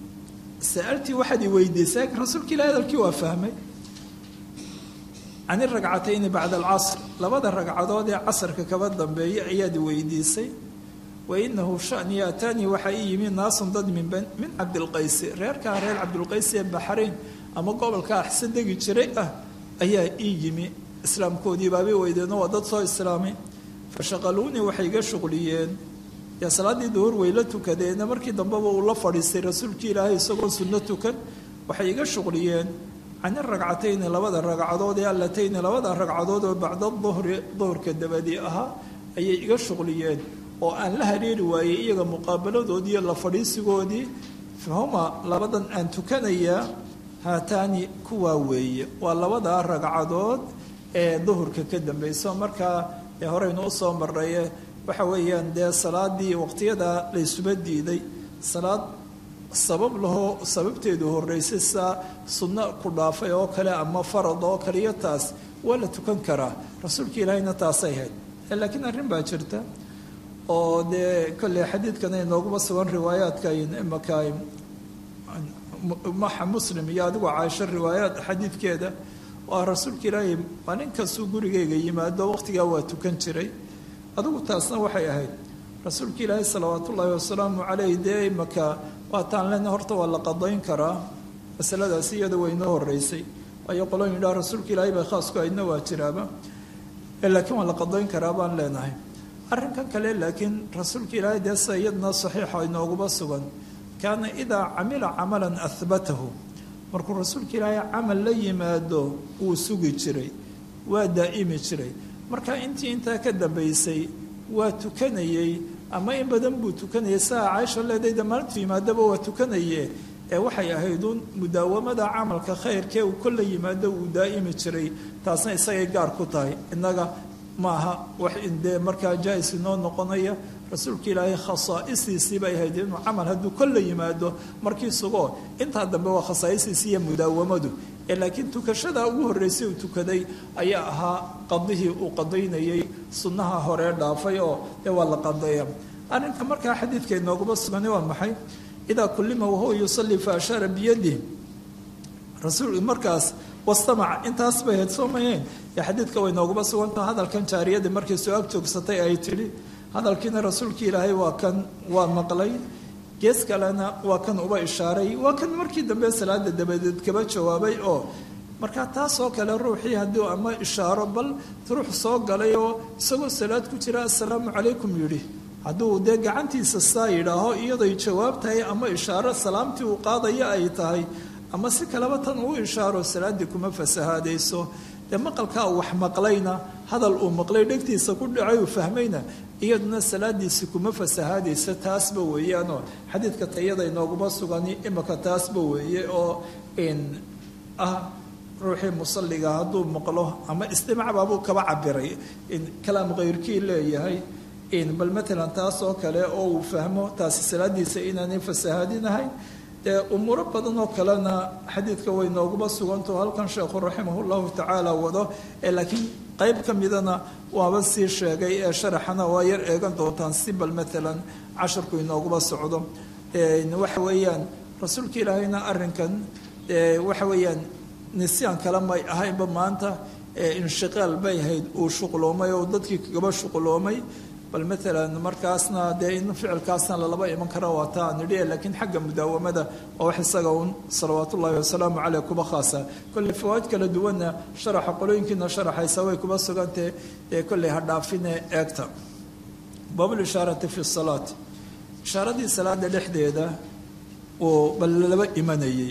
Speaker 2: sa'altii waxaad i weydiisay rasuulka ilahi hadalkii waa fahmay can iragcatayni bacda alcasr labada ragcadood ee casarka kaba dambeeya ayaad weydiisay wa inahu shani ataanii waxaa ii yimi naasun dad min min cabdilqaysi reerkaa reer cabdilqaysi ee baxrayn ama gobolka axse degi jiray ah ayaa ii yimi islaamkoodii baabay weydeenoo waa dad soo islaamay fashaqaluunii waxay iga shuqliyeen dee salaaddii duhur way la tukadeena markii dambeba uu la fadhiistay rasuulkii ilaahay isagoo sunno tukan waxay iga shuqliyeen can iragcatayni labada ragcadood ee allatayni labada ragcadood oo bacda duhri duhurka dabadii ahaa ayay iga shuqliyeen oo aan la hariiri waayey iyaga muqaabaladoodii iyo la fadhiisigoodii fahuma labadan aan tukanayaa haataani kuwaa weeye waa labada ragcadood ee duhurka ka dambayso markaa ee horeynu usoo marnaye waxa weeyaan dee salaadii waqtiyada laysuba diiday salaad sabab lahoo sababteedu horeysay saa sunno ku dhaafay oo kale ama farad oo kale iyo taas waa la tukan karaa rasuulka ilaahayna taasay hayd laakiin arrin baa jirta oo dee kolley xadiidkana inooguma sugan riwaayaadka imaka maxa muslim iyo adigoo caaisho riwaayaad xadiidkeeda waa rasuulka ilaahay maalin kastuu gurigayga yimaado waqtigaa waa tukan jiray adigu taasna waxay ahayd rasuulka ilaahay salawaat ullaahi wasalaamu caleyh dee imaka waataan lena horta waa la qadayn karaa masaladaasi iyada way inoo horeysay waayo qolooyin idhaha rasuulka ilaahay bay khaasku aydna waa jiraaba laakiin waa la qadayn karaa baan leenahay arrinkan kale laakiin rasuulka ilaahay dee sida iyadna saxiixa inooguma sugan kaana idaa camila camalan ahbatahu markuu rasuulka ilaahay camal la yimaado wuu sugi jiray waa daa'imi jiray marka intii intaa ka dambaysay waa tukanayey ama in badan buu tukanayay saa caaisha leedayda maalintu yimaadaba waa tukanaye ee waxay ahayd uun mudaawamada camalka khayrkee uu kolla yimaado uu daa'imi jiray taasna isagay gaar ku tahay innaga maaha wax dee markaa jaa-is inoo noqonaya rasuulka ilaahay khasaa'istiisii bay ahayd inuu camal hadduu kolla yimaado markii sugoo intaa dambe waa khasaa'istiisii iyo mudaawamadu ee laakiin tukashada ugu horreysay uu tukaday ayaa ahaa qadihii uu qadaynayay sunnaha horee dhaafay oo dee waa la qadeeya arrinka markaa xadiidka inooguma sugani waa maxay idaa kullima wahuwa yusalli fa ashaara biyadih rasuul markaas wastamaca intaas bay ahayd soo mayeen ee xadiidka way nooguma sugantaha hadalkan jaariyadii markay soo ag joogsatay ay tidhi hadalkiina rasuulkii ilaahay waa kan waa maqlay gees kalena waa kan uba ishaaray waa kan markii dambe salaada dabadeed kaba jawaabay oo markaa taasoo kale ruuxii haddii ama ishaaro bal ruux soo galay oo isagoo salaad ku jira assalaamu calaykum yidhi hadduu dee gacantiisa saa yidhaaho iyadoy jawaab tahay ama ishaaro salaamtii uu qaadaya ay tahay ama si kaleba tan uu ishaaro salaaddii kuma fasahaadayso dee maqalkaa uu wax maqlayna hadal uu maqlay dhegtiisa ku dhacay uu fahmayna iyaduna salaadiisi kuma fasahaadaysa taasba weeyaanoo xadiidka tayada inooguma sugani imika taasba weeye oo ah ruuxii musalliga hadduu maqlo ama istimacbaabuu kaba cabiray kalaam kayrkii leeyahay bal matalan taas oo kale oo uu fahmo taasi salaadiisa inaanay fasahaadinahayn dee umuuro badan oo kalena xadiidka way nooguma sugantaho halkan sheekhu raximah llahu tacaala wado ee laakiin qayb ka midana waaba sii sheegay ee sharaxana waa yar eegan doontaan si bal matalan casharku inooguma socdo waxa weeyaan rasuulka ilaahayna arrinkan waxa weeyaan nisyaan kale may ahaynba maanta inshiqaal bay ahayd uu shuqloomay oo dadkii kagaba shuqloomay bal maalan markaasna dee in ficilkaasna lalaba iman kara waa taa nidhi laakiin xagga mudaawamada oo wax isaga un salawaat ullaahi wasalaamu caleyh kuba khaasa kolley fawaid kala duwanna sharaxa qolooyinkiina sharaxaysa way kuba sugantee ee kolley ha dhaafine eegta baabulishaarati fi salaat ishaaradii salaada dhexdeeda uu bal laba imanayey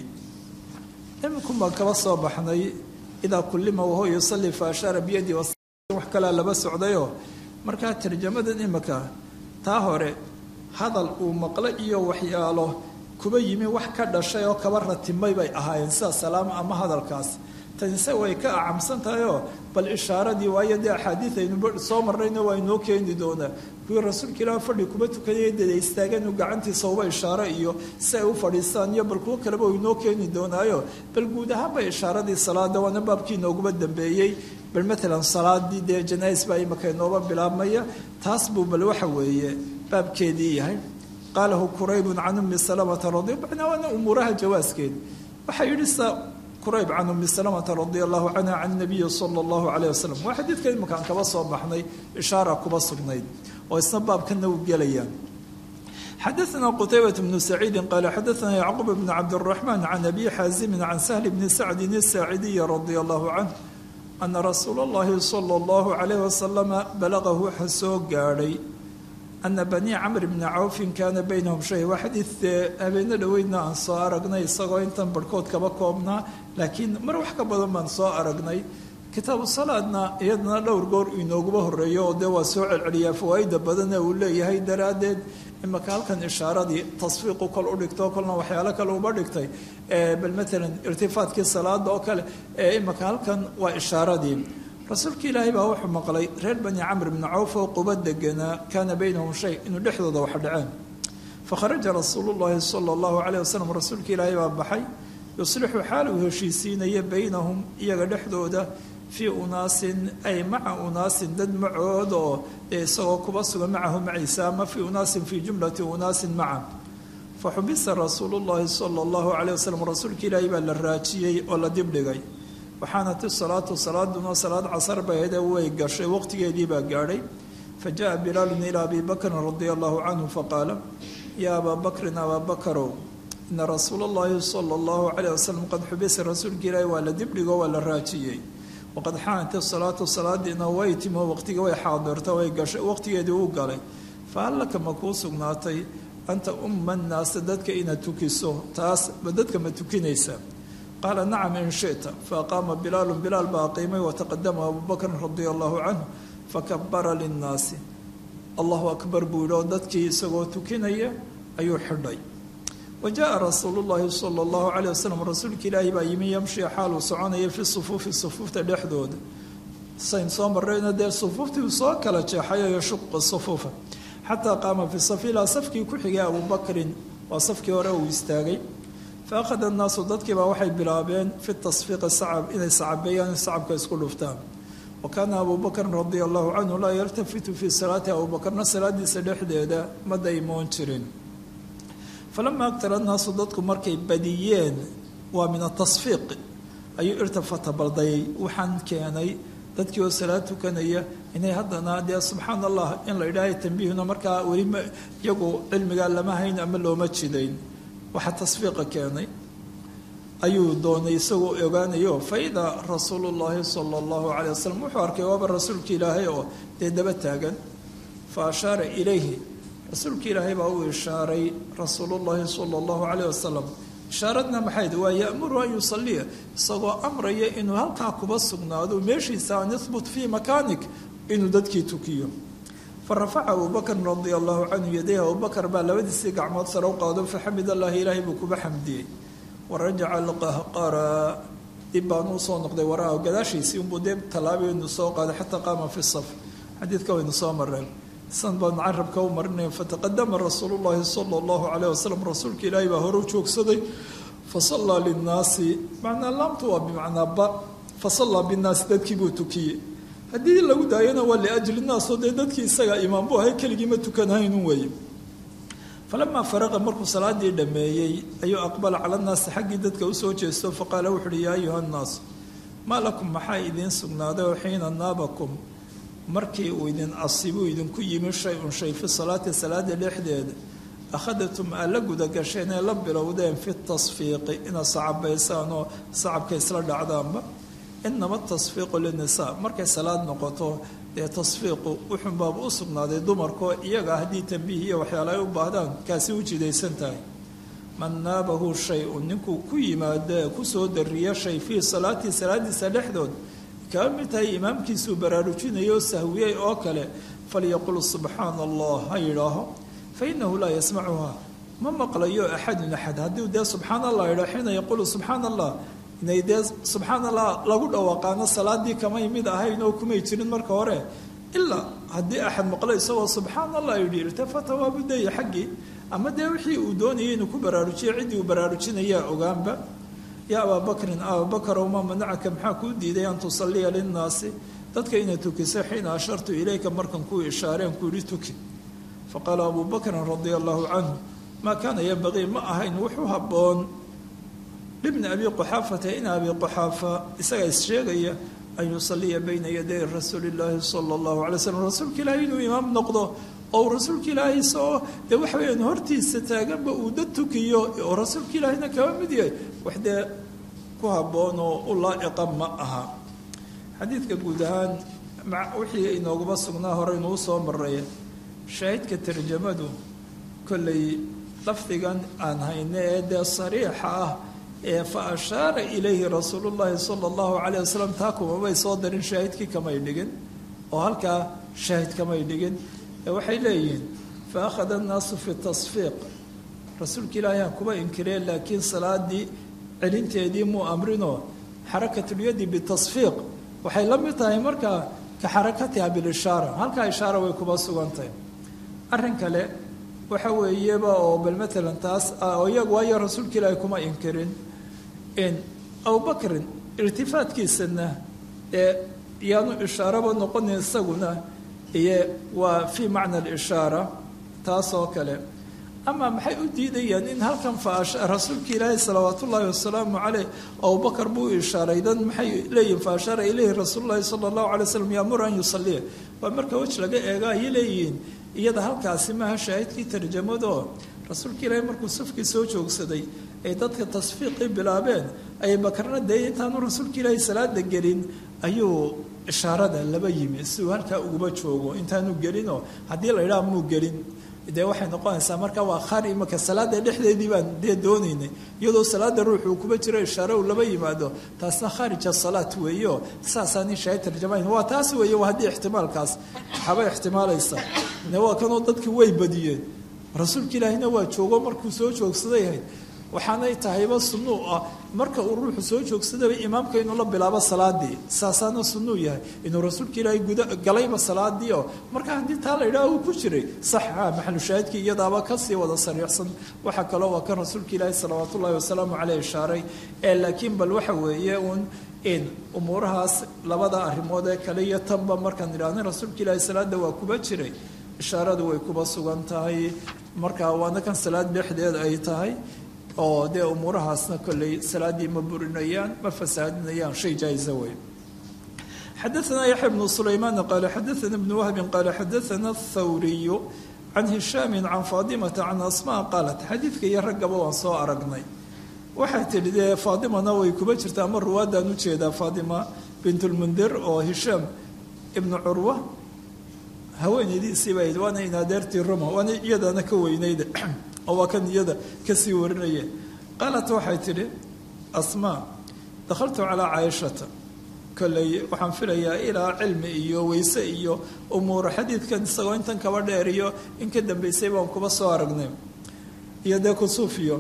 Speaker 2: iminkun baan kaba soo baxnay idaa kullima wahuwa yusalli fa ashaara biyadi wax kalaa laba socdayoo markaa tarjamadan imika taa hore hadal uu maqlo iyo waxyaalo kuba yimi wax ka dhashay oo kaba ratimay bay ahaayeen sida salaam ama hadalkaas tanise way ka acamsan tahayoo bal ishaaradii waayo dee axaadiid aynu soo marrayna waa inoo keeni doonaa kuwii rasuulka ilaah fadhi kuba tukanaya dada istaageen uu gacantiisa uba ishaaro iyo si ay u fadhiistaan iyo bal kuwo kaleba uu inoo keeni doonaayo bal guud ahaanba ishaaradii salaada waana baabkii inooguba dambeeyey bal maalan salaadii dee janais baa imika inooba bilaabmaya taas buu bal waxa weeye baabkeedii yahay qaalahu quraybun can ummi salamata radi macnaa waana umuuraha jawaaskeed waxaa yidhi sa qurayb can ummi salamata radia allahu canha can nabiyi sala allahu caleyh wasalam waa xadiidka iminkaan kaba soo baxnay ishaara kuba sugnayd oo isna baabkana u gelayaan xadaثna qtaybaة bnu saciidi qaala xadaثna yacquub bn cabdالraxman can abi xaazimi can sahl bni sacdin الsaacidiyi radia allahu canh ana rasuula اllahi salى اllahu calayh wasalama balagahu waxa soo gaadhay ana banii camr bni cawfin kaana baynahum shay waa xadiid habeeno dhoweydna aan soo aragnay isagoo intan barhkood kaba koobnaa laakiin mar wax ka badan baan soo aragnay kitaabu salaadna iyadana dhowr goor inooguba horeeyo oo dee waa soo celceliyaa fawaaida badana uu leeyahay daraaddeed imaka halkan ishaaradii tasfiiqu kol u dhigto kolna waxyaalo kale uba dhigtay bal maalan irtifaadkii salaada oo kale imaka halkan waa ishaaradii rasuulka ilaahay baa wuxuu maqlay reer bani camr bni cawf oo quba deganaa kaana baynahum shay inuu dhexdooda wax dhaceen fakharaja rasuulu llahi sala allahu caleyh wasalam rasuulka ilaahay baa baxay yuslixu xaal uu heshiisiinaya baynahum iyaga dhexdooda fii unaasin ay maca unaasin dad macood oo dee isagoo kuba sugan macahu maciisa ama fii unaasin fii jumlati unaasin maca fa xubisa rasuulu llahi sala allahu caleyh wasalam rasuulka ilaahay baa la raajiyey oo la dibdhigay waxaanat isalaatu salaaduna salaad casar baheede way gashay waqtigeedii baa gaadhay fa jaءa bilaalun ilaa abi bakrin radia allahu canhu faqaala yaa abaa bakrin abaa bakarow ina rasuula اllahi sala اllahu calayh wasalam qad xubisa rasuulka ilaahi waa la dibdhigo waa la raajiyey waqad xaanat isalaatu salaadiina way timo waqtiga way xaadirta way gashay waqtigeedii uu galay fahal laka ma kuu sugnaatay anta umma nnaasa dadka inaad tukiso taas ba dadka ma tukinaysa qaala nacam in shita faaqaama bilaalu bilaal baa qiimay wataqadama abu bakrin radia allahu canhu fakabara linnaasi allahu akbar buu yidhi oo dadkii isagoo tukinaya ayuu xidhay wa jaa rasuulu llahi sala allahu caleyh wasalam rasuulka ilaahi baa yimi yamshi xaaluu soconaya fi sufuufi sufuufta dhexdooda sayn soo marrayna dee sufuuftii uu soo kala jeexayo yashuqa sufuufa xataa qaama fi safi ilaa safkii ku xigay abubakrin waa safkii hore uu istaagay fa akhada annaasu dadkiibaa waxay bilaabeen fi tasfiiqi sacab inay sacabeeyaan sacabka isku dhuftaan wa kaana abu bakrin radia allahu canhu laa yaltafitu fii salaati abubakarna salaadiisa dhexdeeda ma daymoon jirin falamaa agtara annaasu dadku markay badiyeen waa min atasfiiq ayuu irtafata baldayay waxaan keenay dadkii oo salaad tukanaya inay haddana dee subxaan allah in la idhaahay tambiihuna markaa weli ma iyagu cilmigaa lama hayn ama looma jidayn waxaa tasfiiqa keenay ayuu doonay isagoo ogaanayo fa idaa rasuulu llaahi sala allahu calay wasalam wuxuu arkay waaba rasuulka ilaahay oo dee daba taagan fa ashaara ilayhi rasuulka ilaahay baa uu ishaaray rasuulullaahi sala allahu caleyh wasalam ishaaradna maxayd waa ya'muru an yusaliya isagoo amraya inuu halkaa kuba sugnaado meeshiisa an yahbut fii makaanik inuu dadkii tukiyo fa rafaca abubakrin radia allahu canhu yadayh abubakar baa labadiisii gacmood sare u qaado faxamid allahi ilaahay buu kuba xamdiyey warajaca alqahqara dib baan uu soo noqday waraa gadaashiisii unbuu dee tallaabeynu soo qaaday xataa qaama fi saf xadiidka waynu soo mareen san baan carabka u marinaya fataqadama rasuulu llaahi sala allahu caleyh wasalam rasuulka ilaahay baa hore u joogsaday fasallaa linnaasi macnaa laamtu waa bimacnaa ba fasallaa binnaasi dadkii buu tukiyey haddii lagu daayana waa liajli nnaas oo dee dadkii isaga imaam buu ahay keligii ma tukanahaynun weeye falamaa faraqa markuu salaadii dhammeeyey ayuu aqbala cala nnaasi xaggii dadka usoo jeesto faqaala wuxu uhi yaa ayuha nnaas maa lakum maxaa idiin sugnaaday oo xiina naabakum markii uu idin asibuu idinku yimi shay-un shay fi salaati salaada dhexdeeda akhadatum aa la gudagasheen ee la bilowdeen fi tasfiiqi inaad sacabaysaan oo sacabka isla dhacdaanba inama tasfiiqu linisaa markay salaad noqoto dee tasfiiqu wuxunbaaba u sugnaaday dumarkoo iyaga haddii tambiih iyo waxyaala ay u baahdaan kaasi u jidaysan tahay man naabahu shay-un ninkuu ku yimaado ee kusoo dariya shay fii salaatii salaadiisa dhexdood kaa mid tahay imaamkiisuu baraarujinayo oo sahwiyey oo kale falyaqul subxaana allah ha yidhaaho fa inahu laa yasmacuha ma maqlayo axadun axad haddii dee subxaana allah yidhaho xiina yaqulu subxaana allah inay dee subxaana allah lagu dhawaaqaano salaadii kamay mid ahayn oo kumay jirin marka hore ilaa haddii axad maqlo isagoo subxaana allah yidhi irtafata waa budaya xaggii ama dee wixii uu doonayay inuu ku baraarujiyo ciddii uu baraarujinayaa ogaanba yaa abaa bakrin abaabakarow maa manacaka maxaa kuu diiday an tusaliya linnaasi dadka inaad tukiso xiina ashartu ilayka markan kuu ishaareen ku yihi tuki faqaala abuu bakrin radia allahu canhu maa kaana yambaqii ma ahayn wuxuu habboon libni abi quxaafata in abi quxaafa isagaa issheegaya an yusaliya bayna yaday rasuuli illaahi sala allahu alay slam rasuulka ilaahay inuu imaam noqdo oo rasuulka ilaahay isagoo dee waxa weyaan hortiisa taaganba uu dad tukiyo oo rasuulka ilaahayna kaba mid yahay wax dee ku habboon oo u laa'iqa ma aha xadiidka guud ahaan wixii inooguma sugnaa hore inuu soo maraya shaahidka tarjamadu kollay lafdigan aan hayne ee dee sariixa ah ee fa ashaara ilayhi rasuulu llaahi sala allahu calayh wasalam taa kumamay soo darin shaahidkii kamay dhigin oo halkaa shaahid kamay dhigin waxay leeyihiin fa akhada annaasu fi tasfiiq rasuulka ilaahay ha kuba inkireen laakiin salaadii celinteedii muu amrinoo xarakatulyadi bitasfiiq waxay la mid tahay markaa ka xarakatiha bilishaara halkaa ishaara way kuba sugantahay arrin kale waxa weeyeba oo bal matalan taas oo iyagu waayo rasuulka ilaahay kuma inkirin in abubakrin irtifaadkiisana ee yaanu ishaaraba noqonin isaguna iyo waa fii macna alishaara taas oo kale ama maxay u diidayaan in halkan rasuulka ilaahi salawaat ullaahi wasalaamu caleyh abubakar buu ishaaray dan maxay leeyihin fa ashaara ilayhi rasuulu llahi sala allahu alay slam yaamuru an yusaliya waa marka wej laga eego ayay leeyihiin iyada halkaasi maaha shaahidkii tarjamado rasuulka ilaahi markuu safkii soo joogsaday ay dadka tasfiiqii bilaabeen ay bakarna dee intaanu rasuulka ilaahi salaada gelin ayuu ishaarada laba yimi si uu halkaa uguma joogo intaanu gelinoo haddii la idhaha muu gelin dee waxay noqonaysaa marka waa khari imaka salaada dhexdeedii baan dee doonaynay iyadoo salaada ruux uu kuba jiro ishaare uu laba yimaado taasna khaarij asalaat weeyo saasaanin shaahid tarjamayn waa taas weeye waa haddii ixtimaalkaas waxaaba ixtimaalaysa de waa kanoo dadki way badiyeen rasuulka ilaahina waa joogo markuu soo joogsaday ahayd waxaanay tahayba sunnuu ah marka uu ruuxu soo joogsadaba imaamka inuu la bilaabo salaadii saasaana sunnuu yahay inuu rasuulka ilaahay guda galayba salaadii oo marka haddii taa la yidhaha uu ku jiray saxa maxalushaahidkii iyadaaba kasii wada sariixsan waxaa kaloo waa kan rasuulka ilaahi salawaat ullahi wasalaamu caleyh ishaaray ee laakiin bal waxa weeye uun in umuurahaas labada arrimood ee kale iyo tanba markaan idhaahna rasuulka ilaahi salaada waa kuba jiray ishaaradu way kuba sugan tahay marka waana kan salaad dhexdeed ay tahay oo dee umuurahaasna kolley salaaddii ma burinayaan ma fasaadinayaan shay jaa-isa wey xadaثna yaxya bnu sulaymaan qaala xadaثna bnu wahbin qaala xadaثna athawriyu can hishaami can faadimata can asmaa qaalat xadiidka iyo raggaba waan soo aragnay waxay tidhi dee faadimana way kuba jirtaa ama ruwaadaan u jeedaa faadima bint lmundir oo hishaam ibnu curwa haweenaydiisii bay waana in adeertii ruma waana iyadana ka weynayda oo waa kan iyada kasii warinaya qaalat waxay tidhi asmaa dakhaltu calaa caaishata kolley waxaan filayaa ilaa cilmi iyo weyse iyo umuura xadiidkan isagoo intan kaba dheer iyo in ka dambeysay baan kuba soo aragnay iyo dee kusuufiyo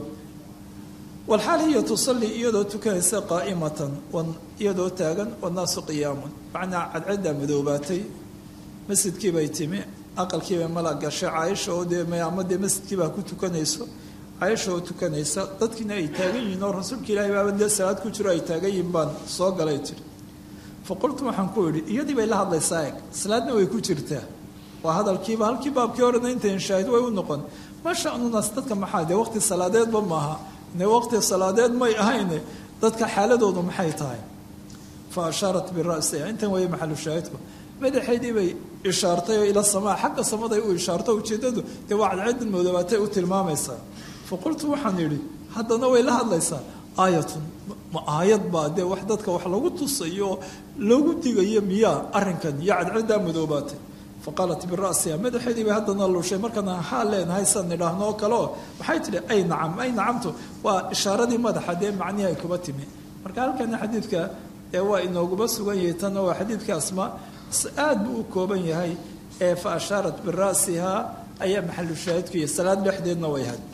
Speaker 2: walxaal hiya tusalli iyadoo tukanaysa qaa'imatan iyadoo taagan wannaasu qiyaamun macnaa cadcaddaa madoobaatay masjidkii bay timi aqalkiibay mala gashay caaisha oo dee ama dee masjidkiibaa ku tukanayso caaisha oo tukanaysa dadkiina ay taagan yihiin oo rasuulka ilaahay baaba dee salaad ku jiro ay taagan yihiin baan soo galay tiri fa qultu waxaan ku idhi iyadii bay la hadlaysaa eg salaadna way ku jirtaa waa hadalkiiba halkii baabkii horena intayn shaahid way u noqon ma sha'nunaas dadka maxaa dee waqti salaadeedba maaha ne waqti salaadeed may ahayne dadka xaaladoodu maxay tahay fa ashaarat bira'siha intan weeye maxalu shaahidku madaxeydii bay ishaartay oo ila samaa xagga samaday u ishaarto ujeeddadu dee waa cadceedin moodobaatay u tilmaamaysaa fa qultu waxaan idhi haddana way la hadlaysaa aayatun ma aayad baa dee wax dadka wax lagu tusayo oo loogu digayo miyaa arrinkan iyo cadceeddaa madoobaatay fa qaalat bira'siha madaxeedii bay haddana lushay markana haa leenahay san nidhaahno oo kale oo waxay tidhi ay nacam ay nacamtu waa ishaaradii madaxa dee macnihii ay kuba timi marka halkana xadiidka ee waa inooguba sugan yahay tanna waa xadiidka asmaa aad buu u kooban yahay ee fa ashaarat bira'siha ayaa maxalu shaahidku iyo salaad dhexdeedna way had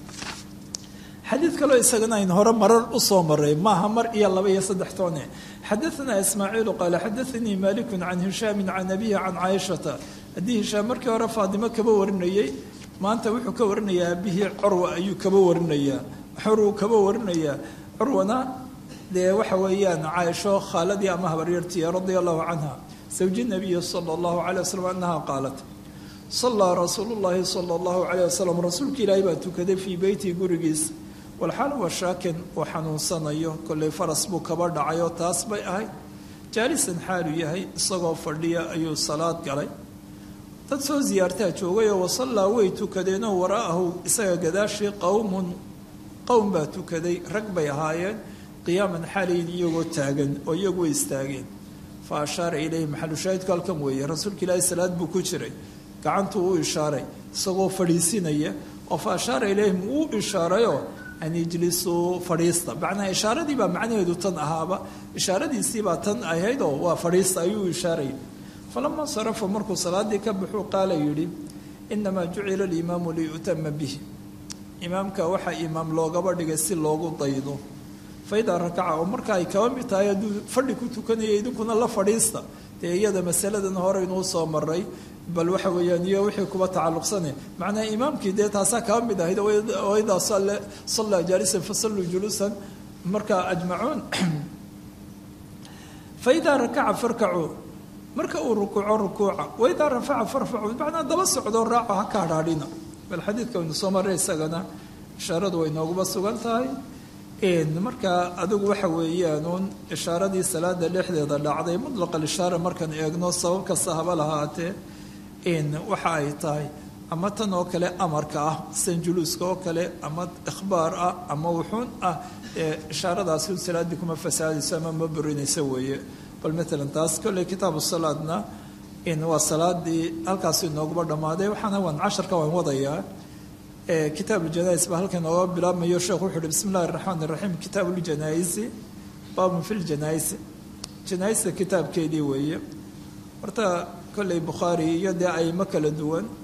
Speaker 2: xadiid kaloo isagana ayn hore marar u soo maray maaha mar iyo laba iyo saddex toone xadaثna ismaaciilu qaala xadaثanii maliku can hishaami can abihi can caaishata haddii hishaam markii hore faadimo kaba warinayey maanta wuxuu ka warinayaa abihii curwa ayuu kaba warinayaa xuruu kaba warinayaa curwana dee waxa weeyaan caaisho khaaladii ama habaryartii radia allahu canha zawji nabiyi sala allahu calay wasalam annaha qaalat sallaa rasuulu llaahi sala allahu calayh wasalam rasuulka ilaahay baa tukaday fii beyti gurigiisa walxaal wa shaakin uu xanuunsanayo kollay faras buu kaba dhacay oo taas bay ahayd jaalisan xaalu yahay isagoo fadhiya ayuu salaad galay dad soo siyaartaa joogayoo wasallaa way tukadeenoo waraa'ahu isaga gadaashii qowmun qowm baa tukaday rag bay ahaayeen qiyaaman xaalayin iyagoo taagan oo iyagu way istaageen fa ashaara ilayhi maxalu shaahidku halkan weeye rasuulka ilaahi salaad buu ku jiray gacantuu u ishaaray isagoo fadhiisinaya oo fa ashaara ilayhim uu ishaarayoo an ijlisuu fadhiista macnaa ishaaradii baa macnaheedu tan ahaaba ishaaradiisiibaa tan ahayd oo waa fadhiista ayuu ishaaray falama sarafa markuu salaadii ka baxuu qaala yidhi inamaa jucila alimaamu liyu'tama bihi imaamka waxaa imaam loogaba dhigay si loogu daydo faidaa rakaca oo marka ay kaba mid tahay hadduu fadhi ku tukanaya idinkuna la fadhiista dee iyada masaladan hore inuu soo maray bal waxa weeyaan iyo wixii kuba tacalluqsane macnaa imaamkii dee taasaa kaba mid ahayd oo idaa sallaa jaalisan fasalluu juluusan markaa ajmacuun faidaa rakaca farkacuu marka uu rukuuco rukuuca waidaa rafaca farfacu macnaa daba socdo raaco ha ka hadhaadhina bal xadiidka waynu soo maray isagana ishaaradu way nooguba sugan tahay markaa adigu waxa weeyaanuun ishaaradii salaada dhexdeeda dhacday mutlaq alishaara markaan eegno sabab kasta haba lahaatee waxa ay tahay ama tan oo kale amarka ah sanjuluuska oo kale ama ikhbaar ah ama wuxuun ah ishaaradaasi salaadii kuma fasaadayso ama ma burinayso weeye bal maalan taas kolley kitaabu salaadna waa salaadii halkaas inooguba dhammaaday waxaana waan casharka waan wadayaa kitaab ljanais baa halkan ooga bilaabmayo sheekhu wuxu uhi bismi illahi raxmaan iraxiim kitaabu ljanaisi baabun fi ljanaisi janaaista kitaabkeedii weeye horta kolley bukhaari iyo dee aymo kala duwan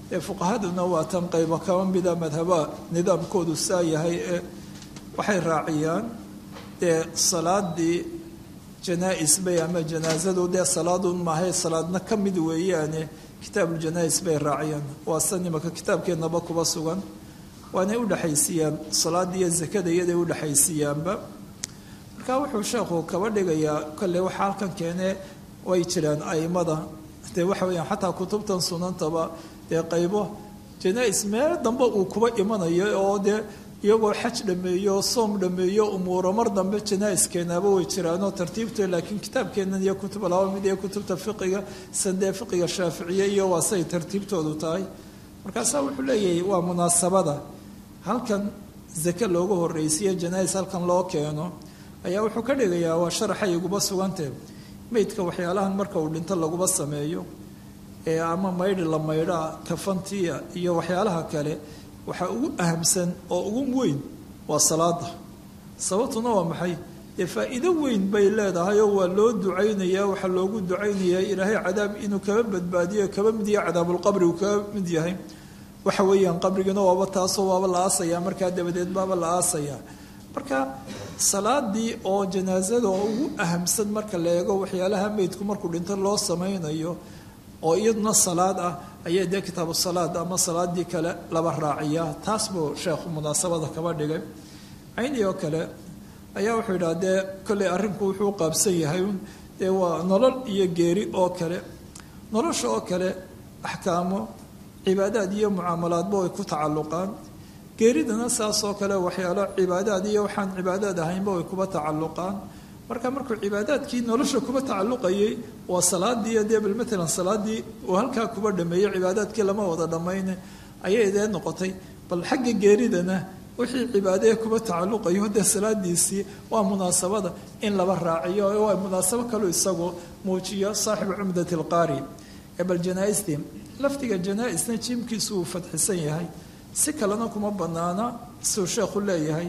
Speaker 2: ee fuqahaduna waa tan qayba kaba mida madhaba nidaamkoodu saa yahay ee waxay raaciyaan dee salaadii janaa-is bay ama janaasadu dee salaadun maahay salaadna ka mid weeyaane kitaabuljanaais bay raaciyaan waa san imaka kitaabkeennaba kuba sugan waanay udhexaysiiyaan salaada iyo zakada iyaday udhexaysiiyaanba marka wuxuu sheekhu kaba dhigayaa kolley waxa halkan keene way jiraan aimada dee waxa weyaan xataa kutubtan sunantaba dee qaybo janaa-is meel dambe uu kuba imanayo oo dee iyagoo xaj dhameeyo soom dhameeyo umuuro mar dambe janaa-iskeenaaba way jiraanoo tartiibto laakiin kitaabkeennan iyo kutuba laba mid iyo kutubta fiqiga sandee fiqiga shaaficiye iyo waa say tartiibtoodu tahay markaasaa wuxuu leeyahay waa munaasabada halkan zake loogu horreysiiyo janaa-is halkan loo keeno ayaa wuxuu ka dhigayaa waa sharaxay iguba sugantee meydka waxyaalahan marka uu dhinto laguba sameeyo ee ama maydhi la maydhaa kafantiya iyo waxyaalaha kale waxaa ugu ahamsan oo ugu weyn waa salaada sababtuna waa maxay dee faa-iido weyn bay leedahay oo waa loo ducaynayaa waxaa loogu ducaynayaa ilaahay cadaab inuu kaba badbaadiyo kaba mid yahay cadaabulqabri uu kaba mid yahay waxa weeyaan qabrigana waaba taasoo waaba la aasayaa markaa dabadeed baaba la aasayaa marka salaadii oo janaasada oo ugu ahamsan marka la eego waxyaalaha meydku markuu dhinto loo samaynayo oo iyaduna salaad ah ayaa dee kitaabu salaad ama salaadii kale laba raaciyaa taas buu sheekhu munaasabada kaba dhigay caynii oo kale ayaa wuxuu yidhaha dee kolley arrinku wuxuu qaabsan yahay dee waa nolol iyo geeri oo kale nolosha oo kale axkaamo cibaadaad iyo mucaamalaadba way ku tacalluqaan geeridana saas oo kale waxyaalo cibaadaad iyo waxaan cibaadaad ahaynba way kuba tacalluqaan marka markuu cibaadaadkii nolosha kuba tacalluqayay waa salaadii dee bal matalan salaadii uu halkaa kuba dhameeyey cibaadaadkii lama wada dhammayne ayay dee noqotay bal xagga geeridana wixii cibaadee kuba tacalluqayo dee salaadiisii waa munaasabada in laba raaciyo waa munaasabo kaleu isagu muujiyo saaxibu cumdati alqaari ee bal janaa-istii lafdiga janaa-isna jiimkiisu uu fadxisan yahay si kalena kuma banaana siduu sheekhu leeyahay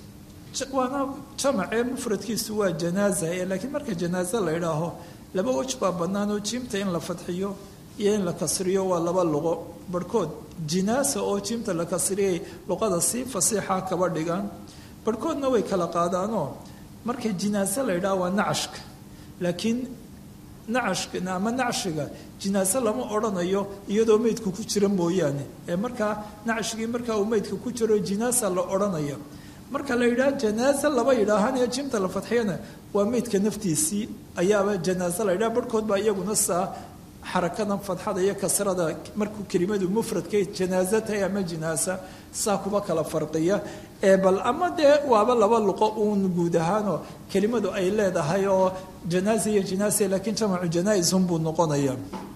Speaker 2: waana jamacee mufradkiisu waa janaaza ee laakiin marka janaaze la idhaaho laba wej baa bannaan oo jiimta in la fadxiyo iyo in la kasriyo waa laba luqo barhkood jinaasa oo jiimta la kasriyay luqada si fasiixa kaba dhigaan barhkoodna way kala qaadaanoo marka jinaase la idhaho waa nacashka laakiin nacashka ama nacshiga jinaase lama odhanayo iyadoo meydka ku jira mooyaane ee markaa nacshigii markaa uu meydka ku jiro jinaasa la odhanaya marka la yidhaha janaaze laba yidhaahanee jimta la fadxiyana waa meydka naftiisii ayaaba janaaze la yidhaha barhkood baa iyaguna saa xarakadan fadxada iyo kasrada markuu kelimadu mufradkay janaaze tahay ama jinaasa saa kuba kala farqiya ee bal ama dee waaba laba luqo uun guud ahaanoo kelimadu ay leedahay oo janaaze iyo jinaase laakiin jamacu janaa-isun buu noqonaya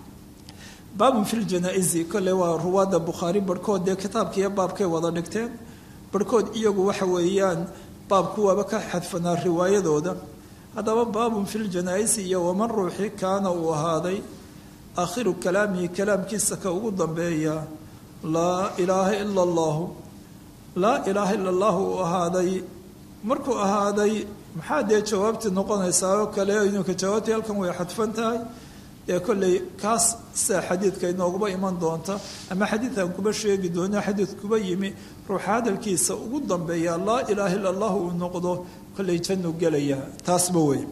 Speaker 2: baabun fi ljanaa-isi kolle waa ruwaadda bukhaari barhkood dee kitaabkiiyo baabkay wada dhigteen barhkood iyagu waxa weeyaan baabku waaba ka xadfanaa riwaayadooda haddaba baabun fi ljanaa-isi iyo waman ruuxi kaana uu ahaaday aakhiru kalaamihi kalaamkiisa ka ugu dambeeya laa ilaaha ila allahu laa ilaaha ila allahu uu ahaaday markuu ahaaday maxaa dee jawaabtii noqonaysaa oo kale inuka jawaabtii halkan way xadfan tahay dee kolley kaas sida xadiidka inooguba iman doonta ama xadiidkan kuba sheegi doono xadiid kuba yimi ruuxa hadalkiisa ugu dambeeya laa ilaaha illa allahu uu noqdo kolley jannu gelaya taasba wey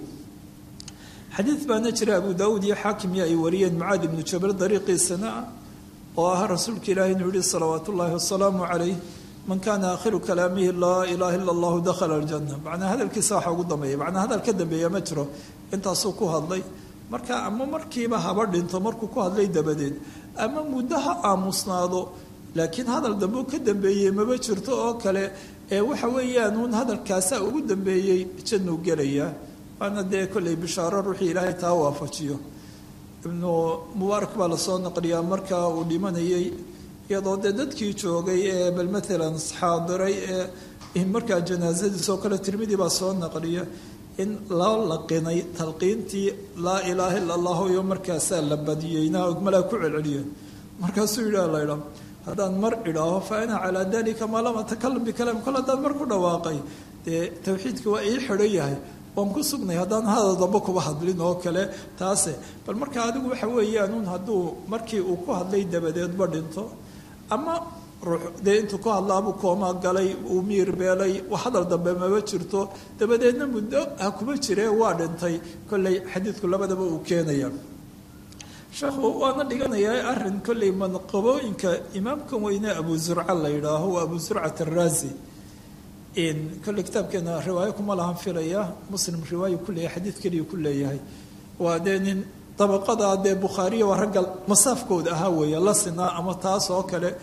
Speaker 2: xadiid baana jira abu daawuud iyo xaakimyo ay wariyeen mucaad ibnu jabal dariiqiisana ah oo ah rasuulka ilaahi inuu yihi salawaat ullaahi wasalaamu calayh man kaana aakhiru kalaamihi laa ilaaha illa allahu dakhala aljanna macnaa hadalkiisa waxa ugu dambeeya macnaa hadal ka dambeeya ma jiro intaasuu ku hadlay marka ama markiiba haba dhinto markuu ku hadlay dabadeed ama muddo ha aamusnaado laakiin hadal dambe u ka dambeeyey maba jirto oo kale ee waxa weeyaan uun hadalkaasaa ugu dambeeyey jannuu gelaya waana dee kolley bishaaro ruuxii ilaahay taa waafajiyo ibnu mubaarak baa lasoo naqliyaa markaa uu dhimanayay iyadoo dee dadkii joogay ee bal matalan xaadiray ee markaa janaasadiisoo kale tirmidii baa soo naqliya in loo laqinay talqiintii laa ilaaha illa allahu iyo markaasaa la badiyeyna malaa ku celceliyeen markaasuu yidhaha la idhaa haddaan mar idhaaho fa ana calaa dalika maa lam atakalam bikalaam kol haddaan mar ku dhawaaqay dee tawxiidka waa ii xidhan yahay waan ku sugnay haddaan hadal dambe kuba hadlin oo kale taase bal marka adigu waxa weeyaan un hadduu markii uu ku hadlay dabadeedba dhinto ama ruux dee intuu ku hadlaabuu kooma galay uu miir beelay hadal dambe maba jirto dabadeedna muddo ha kuma jiree waa dhintay kolley xadiidku labadaba uu keenaya sheekhu waana dhiganayaa arin kolley manqabooyinka imaamkan weyne abu zurca la yidhaaho waa abu zurcat araazi kolley kitaabkeena riwaayo kuma lahan filaya muslim riwaayo ku leeyahay xadiid keliya ku leeyahay waa dee nin dabaqada dee bukhaariya waa ragga masaafkooda ahaa weeye la sinaa ama taas oo kale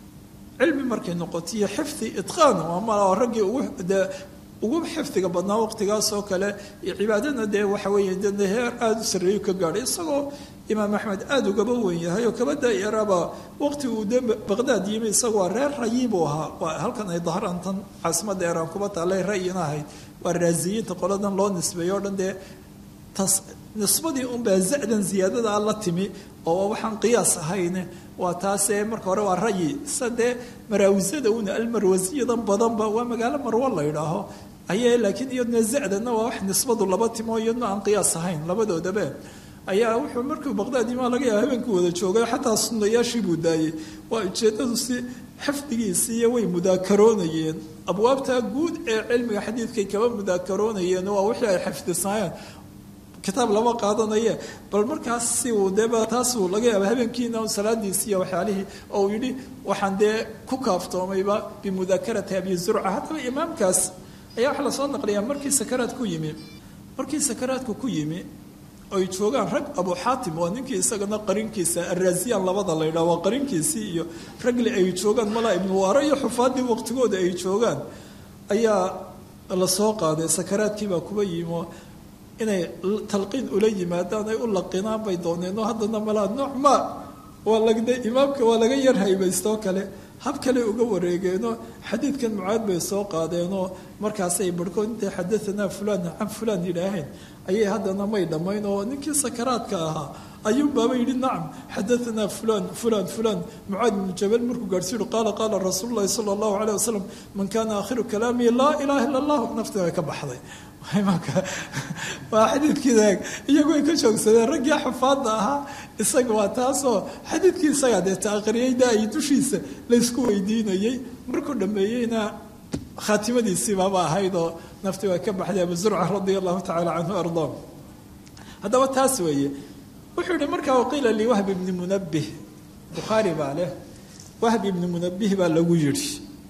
Speaker 2: cilmi markay noqoto iyo xifdi itqaan ama raggii ugu dee ugu xifdiga badnaa waqtigaas oo kale iyo cibaadana dee waxa weeye de heer aada u sarreeyo ka gaadhay isagoo imaam axmed aada ugaba wen yahay oo kaba daayaraba waqti uu de baqdaad yimi isagoo reer rayi buu ahaa waa halkan ay dahrantan caasimadda eraan kuba taalay rayina ahayd waa raasiyiinta qoladan loo nisbeeyo o dhan dee tas nisbadii unbaa zadan ziyaadadaa la timi oo waxaan qiyaas ahayne waa taasee marka hore waa rayi sa dee maraawisada una almarwasiyadan badanba waa magaalo marwo la yidhaaho ayay laakiin iyadna zadana waa wax nisbadu laba timo iyadna aan qiyaas ahayn labadoodaba ayaa wuxuu markuu baqdaad imaa laga yaaba habeenkii wada joogay xataa sunnayaashii buu daayey waa ujeedadu si xifdigiisiiyo way mudaakaroonayeen abwaabta guud ee cilmiga xadiidkay kaba mudaakaroonayeen waa wixii ay xifdisayeen kitaab lama qaadanaye bal markaas si uu deba taasuu laga yaaba habeenkiina salaadiisi iyo waxyaalihii oo uu yidhi waxaan dee ku kaaftoomayba bimudaakarati abi zurca haddaba imaamkaas ayaa waxaa lasoo naqliyaa markii sakaraad ku yimi markii sakaraadku ku yimi ay joogaan rag abu xaatim waa ninkii isagana qarinkiisa araasiyaan labada la yidhaha waa qarinkiisii iyo ragli ay joogaan malaa ibnu waara iyo xufaadii waqtigooda ay joogaan ayaa lasoo qaaday sakaraadkiibaa kuba yimo inay talqiin ula yimaadaan ay u laqinaan bay dooneen oo haddana malaa nooc ma waa lagde imaamka waa laga yar haybaystoo kale hab kale uga wareegeenoo xadiidkan mucaad bay soo qaadeenoo markaasay barhkood intay xadaanaa fulaan can fulaan yidhaaheen ayay haddana may dhammayn oo ninkii sakaraadka ahaa ayuunbaaba yidhi nacam xadaanaa fulaan fulaan fulaan mucaad ibnu jabal markuu gaadhsiiyu qaala qaala rasuulu llahi sala allahu caleyh wasalam man kaana aakhiru kalaamihi laa ilaha illa allah nafti ay ka baxday waa xadiidkiida iyagu ay ka joogsadeen raggii xufaadda ahaa isaga waa taasoo xadiidkii isagaa dee taaqriyay da-ay dushiisa laysku weydiinayey markuu dhameeyeyna khaatimadiisiibaba ahayd oo nafti waa ka baxday abu zurca radia allahu tacala canhu ardaa haddaba taas weeye wuxuu yihi markaa waqiila lii wahb ibni munabih bukhaari baa leh wahb ibni munabih baa lagu yidhi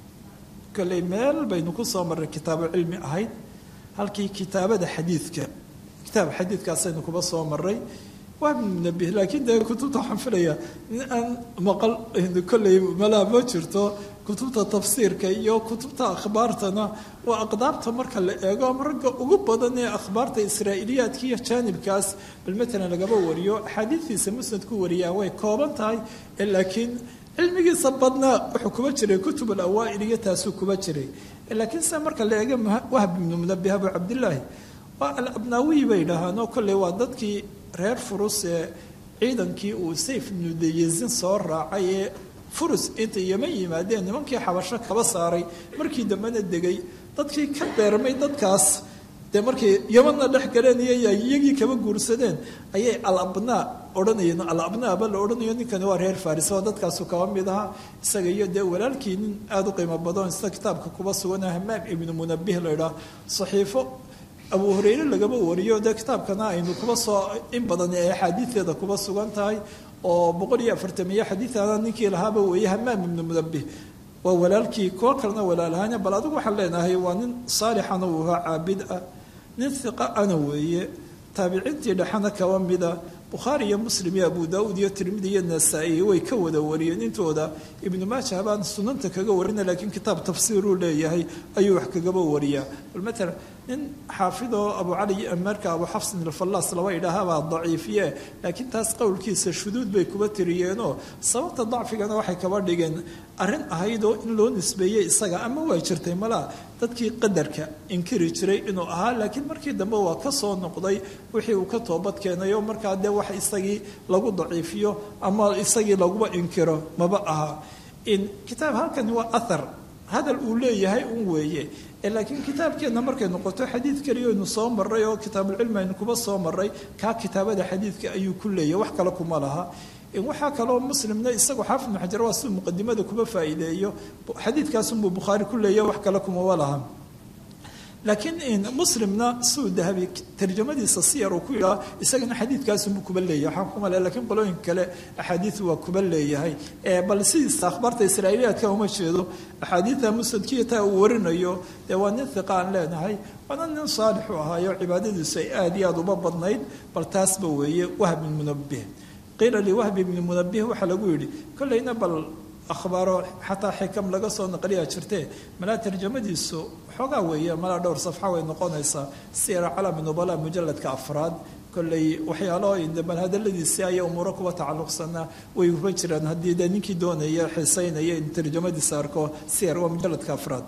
Speaker 2: kolley meel baynu ku soo marray kitaabo cilmi ahayd halkii kitaabada xadiidka kitaab xadiidkaasaynu kuba soo maray waa munabih laakiin dee kutubta waxaan filaya in aan maqal kolley malaa ma jirto kutubta tafsiirka iyo kutubta akhbaartana waa aqdaabta marka la eego ama ragga ugu badan ee akhbaarta israa'iiliyaadka iyo jaanibkaas bal matalan lagaba wariyo axaadiistiisa musnadku wariyaa way kooban tahay laakiin cilmigiisa badnaa wuxuu kuba jiray kutub alawaa'il iyo taasuu kuba jiray laakiin se marka la eega wahb ibnu munabih abu cabdillaahi waa alabnaawiyi bay dhahaanoo kolley waa dadkii reer furus ee ciidankii uu sayf ibnu dayezin soo raacay ee furus intay yeman yimaadeen nimankii xabasho kaba saaray markii dambena degay dadkii ka beermay dadkaas dee markay yemanna dhex galeen iyo iyagii kaba guursadeen ayay alabnaa odhanayeen alabnaaba la odhanayo ninkani waa reer faris oo dadkaasu kaba mid ahaa isaga iyo dee walaalkii nin aada u qiimo badan sida kitaabka kuba sugan hamaam ibnu munabih la idhaah saxiifo abu hureyre lagaba wariyo dee kitaabkana aynu kuba soo in badan ee axaadiideeda kuba sugan tahay oo boqol iyo afartamiyo xadiidana ninkii lahaaba weeye hamaam ibnu munabih waa walaalkii kuwo kalena walaalahaanya bal adigu waxaan leenahay waa nin saalixana uu ahaa caabid ah nin hiqa ana weeye taabiciintii dhexana kaba mida bukhaari iyo muslim iyo abu daauud iyo tirmidi iyo nasaa-i way ka wada wariyeen intooda ibnu maaja baan sunanta kaga warina laakiin kitaab tafsiiruu leeyahay ayuu wax kagaba wariyaa bal matalan nin xaafidoo abu cali marka abu xafsin alfallaas laba idhaahabaa daciifiye laakiin taas qowlkiisa shuduud bay kuba tiriyeenoo sababta dacfigana waxay kaba dhigeen arrin ahaydoo in loo nisbeeyey isaga ama waa jirtay malaa dadkii qadarka inkiri jiray inuu ahaa laakiin markii dambe waa ka soo noqday wixii uu ka toobad keenayo markaa dee wax isagii lagu daciifiyo ama isagii laguba inkiro maba aha in kitaab halkani waa athar hadal uu leeyahay un weeye laakiin kitaabkeenna markay noqoto xadiid keliya aynu soo maray oo kitaabulcilmi aynu kuba soo maray kaa kitaabada xadiidka ayuu ku leeyahy wax kale kuma laha waxaa kaloo muslimna isagoo xaafid ibnu xajar waa siduu muqadimada kuba faa'iideeyo xadiidkaasunbuu bukhaari ku leeyahy wax kale kumaba laha laakiin muslimna suu dahabi tarjamadiisa siyar uu ku yidhaha isagana xadiidkaasunbuu kuba leeyahay waxaan kuma le lakiin qolooyin kale axaadiidu waa kuba leeyahay bal sidiisa akhbaarta israa'iiliyaadka uma jeedo axaadiida musadkiyataa uu warinayo dee waa nin hiqa aan leenahay waana nin saalix u ahaayo cibaadadiisu ay aada iyo aada uba badnayd bal taasba weeye wahb bin munabih qiila liwahbi bni munabih waxaa lagu yidhi kollayna bal akhbaaro xataa xikam laga soo naqliyaa jirtee malaa tarjamadiisu xoogaa weeye malaa dhowr safxa way noqonaysaa sira calami nubala mujaladka afraad kolley waxyaalo bal hadaladiisii aya umuuro kuba tacalluqsanaa way kuba jiraan haddii dee ninkii doonaya xiisaynaya in tarjamadiisa arko siyar waa mujaladka afraad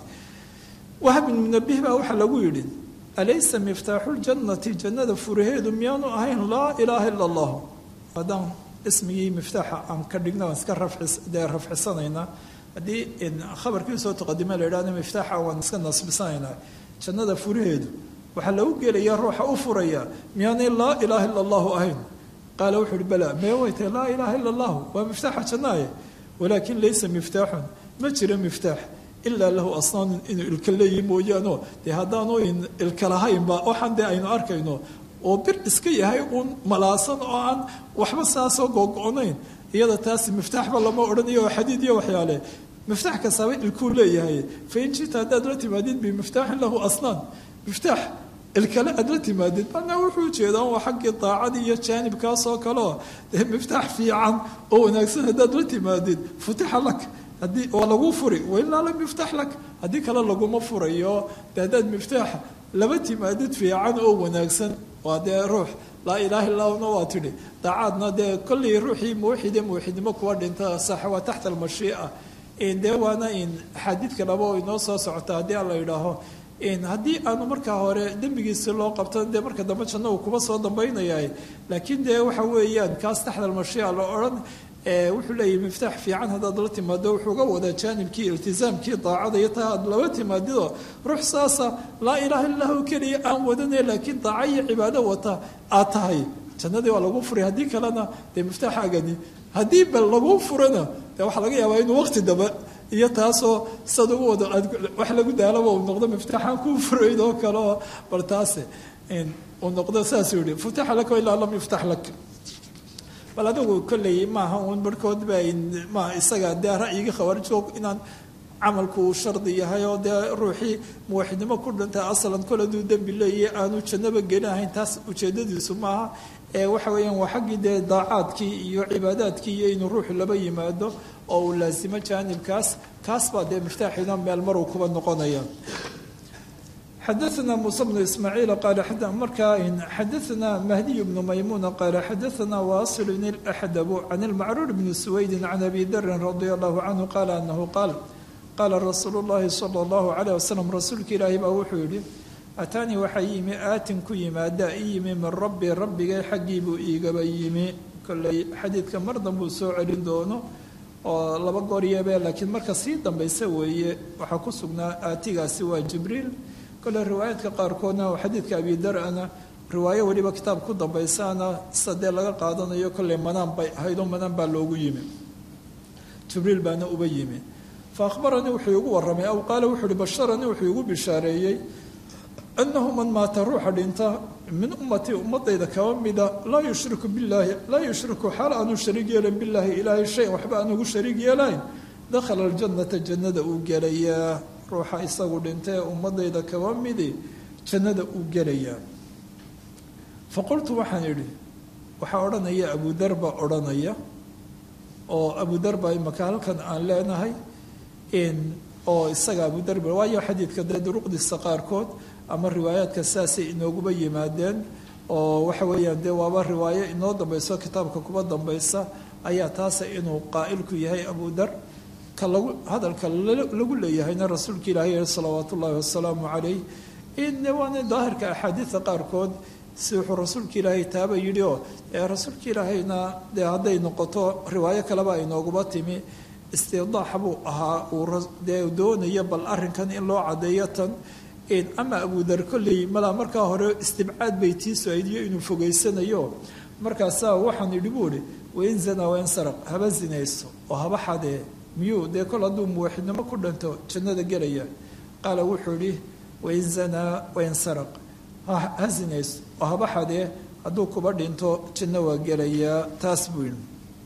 Speaker 2: wahb bin munabih baa waxaa lagu yidhi alaysa miftaaxu ljannati jannada furaheedu miyaanu ahayn laa ilaaha ila allah haddaan ismigii miftaaxa aan ka dhigna waan iska dee rafcisanaynaa haddii khabarkii soo taqadima la yidhahdo miftaaxa waan iska nasbisanaynaa jannada furaheedu waxaa lagu gelaya ruuxa u furaya miyaanay laa ilaaha ila allahu ahayn qaala wuxuu uhi bala mee way tahay laa ilaaha ila allahu waa miftaaxa jannaaye walaakin laysa miftaaxun ma jiro miftaax ilaa lahu asnaanun inuu ilka leeyihi mooyaano dee haddaanu ilka lahaynba waxaan dee aynu arkayno oo bir iska yahay uun malaasan oo aan waxba saasoo googo-nayn iyada taasi miftaaxba lama odhanayo oo xadiid iyo waxyaale miftaax kastaaba ilkuu leeyahay fain jita haddaad la timaadid bimiftaaxin lahu asnaan miftaax ilkale aad la timaadid macnaa wuxuu jeedaa waa xaggii daacadii iyo jaanibkaasoo kaleo dee miftaax fiican oo wanaagsan haddaad la timaadid futixa lak haddii waa lagu furi wailaa lam yuftax lak haddii kale laguma furayo de haddaad miftaax laba timaadid fiican oo wanaagsan waa dee ruux laa ilaaha illahuna waa tidhi daacaadna dee kollii ruuxii muwaxide muwaxidnimo kuwa dhinta sax waa taxta almashiica dee waana in axaadiid kaleba oo inoo soo socota haddii aan la yidhaaho haddii aanu markaa hore dembigiisi loo qabto dee marka dambe janno uu kuba soo dambaynayahay laakiin dee waxa weeyaan kaas taxta almashiica la odhan wuxuu leeyahy miftaax fiican haddaad la timaado wuxuu ga wadaa jaanibkii iltizaamkii daacada iyo taa aad laba timaadido ruux saasa laa ilaaha illahu keliya aan wadanay laakiin daaca iyo cibaado wata aad tahay jannadii waa lagu furay haddii kalena dee miftaaxaagani haddii bal lagu furana dee waxaa laga yaabaa inuu waqti daba iyo taasoo sad ugu wado wax lagu daalaba uu noqdo miftaaxaan kuu furayd oo kale oo bal taase uu noqdo saasuu yihi futaxa laka ilaa lam yuftax lak bal adigu kolley maaha uun barhkood ba ma isaga dee ra'yigii khawaarijoog inaan camalku shardi yahay oo dee ruuxii muwaxidnimo ku dhintay asalan kol haduu dembi leeyahy aanu jannaba gelinahayn taas ujeedadiisu maaha ee waxa weeyaan waa xaggii dee daacaadkii iyo cibaadaadkii iyo inuu ruuxu laba yimaado oo uu laasimo jaanibkaas kaas baa dee miftaaxiina meel maruu kuba noqonaya xadaثna muسى بن ismاعيiل qال markaa xadaثna mahdiي بن maymuna qال xadaثna waصل الأxdب عن المcrور بن سويد عن أbي dr رضي الله عنه qال أنه qاal qاla رasuul الlahi صلى الله عليه وسلم rasuulka ilaahi baa wuxuu yihi ataanii waxaa yimi aatin ku yimaada i yimi min rabbi rabbigay xaggii buu iigaba yimi kolley xadiidka mar danbuu soo celin doono oo laba goor yeebe laakiin marka sii dambaysa weeye waxaa ku sugnaa aatigaasi waa jibriil kole riwaayaadka qaarkoodna oo xadiidka abidar-ana riwaayo weliba kitaab ku dambaysaana sadee laga qaadanayo kolley manaan bay ahayd oo manaan baa loogu yimi jibriil baana uba yimi fa akhbaranii wuxuu igu warramay aw qaala wuxuu uhi basharanii wuxuu igu bishaareeyey annahu man maata ruuxa dhinta min ummatii ummadayda kaba mida laa yushriku billaahi laa yushriku xaal aanu shariig yeelayn billaahi ilaahay shayan waxba aan ugu shariig yeelayn dakhala aljannata jannada uu gelayaa ruuxa isagu dhintee ummadayda kaba midi jannada uu gelayaa fa qultu waxaan idhi waxaa odhanaya abudar baa odhanaya oo abudar baa imaka halkan aan leenahay oo isaga abudar ba waayo xadiidka dee duruqdiisa qaarkood ama riwaayaadka saasay inooguba yimaadeen oo waxa weeyaan dee waaba riwaayo inoo dambayso kitaabka kuba dambaysa ayaa taasa inuu qaa'ilku yahay abudar ka lagu hadalka lagu leeyahayna rasuulka ilaahay salawaat ullaahi wasalaamu calayh in waana daahirka axaadiida qaarkood si wuxuu rasuulka ilaahay taaba yidhi oo rasuulka ilaahayna dee hadday noqoto riwaayo kaleba aynooguba timi istidaax buu ahaa uu dee doonaya bal arrinkan in loo caddeeyo tan ama abudar kolley malaa markaa hore istibcaad bay tiisu aydiyo inuu fogeysanayo markaasaa waxaan idhi buu ihi wain zanaa wain saraq haba zinayso oo haba xadee miyuu dee kol hadduu muwaxidnimo ku dhinto jannada gelaya qaala wuxuu idhi wain zanaa wain saraq ha zinayso oo haba xadee hadduu kuba dhinto janno waa gelayaa taas buu yidhi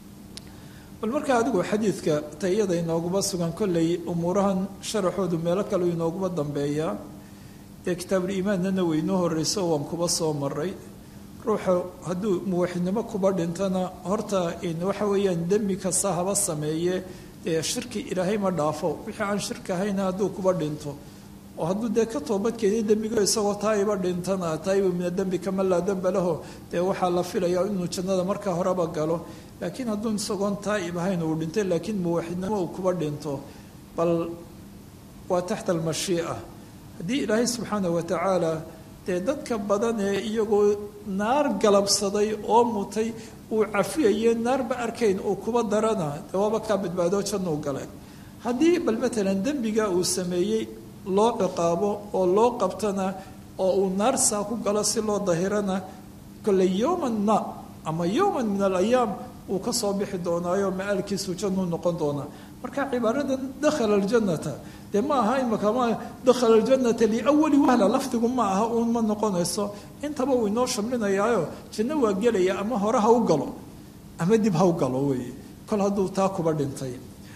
Speaker 2: bal markaa adigu xadiidka tayada inooguma sugan kolley umuurahan sharaxoodu meelo kale inooguma dambeeyaa dee kitaabuliimaannana weynoo horreyso waan kuba soo maray ruuxa hadduu muwaxidnimo kuba dhintona horta waxa weeyaan dembi kasta haba sameeye dee shirki ilaahay ma dhaafo wixii aan shirki ahayna hadduu kuba dhinto oo hadduu dee ka toobadkeediy dembigo isagoo taaiba dhintana taaiba mina dembi kama laa dembe laho dee waxaa la filayaa inuu jannada markaa horeba galo laakiin hadduu isagoon taa'ib ahayn uu dhintay laakiin muwaxidnimo uu kuba dhinto bal waa taxta almashii'a haddii ilaahay subxaana wa tacaala dee dadka badan ee iyagoo naar galabsaday oo mutay uu cafiyaye naarba arkayn uu kuba darana dee waaba kaa badbaadoo jannuu galay haddii bal matalan dembiga uu sameeyey loo ciqaabo oo loo qabtana oo uu naar saa ku galo si loo dahirana kolle yowman ma ama yowman min alayaam uu ka soo bixi doonaayo ma-aalkiisu jannuu noqon doonaa marka cibaaradan dakhala aljannata dee ma aha imaka ma dakhala aljannata liawali wahla lafdigu ma aha uun ma noqonayso intaba uu inoo shamlinayaayo janno waa gelaya ama hore ha u galo ama dib ha u galo weeye kol hadduu taa kuba dhintay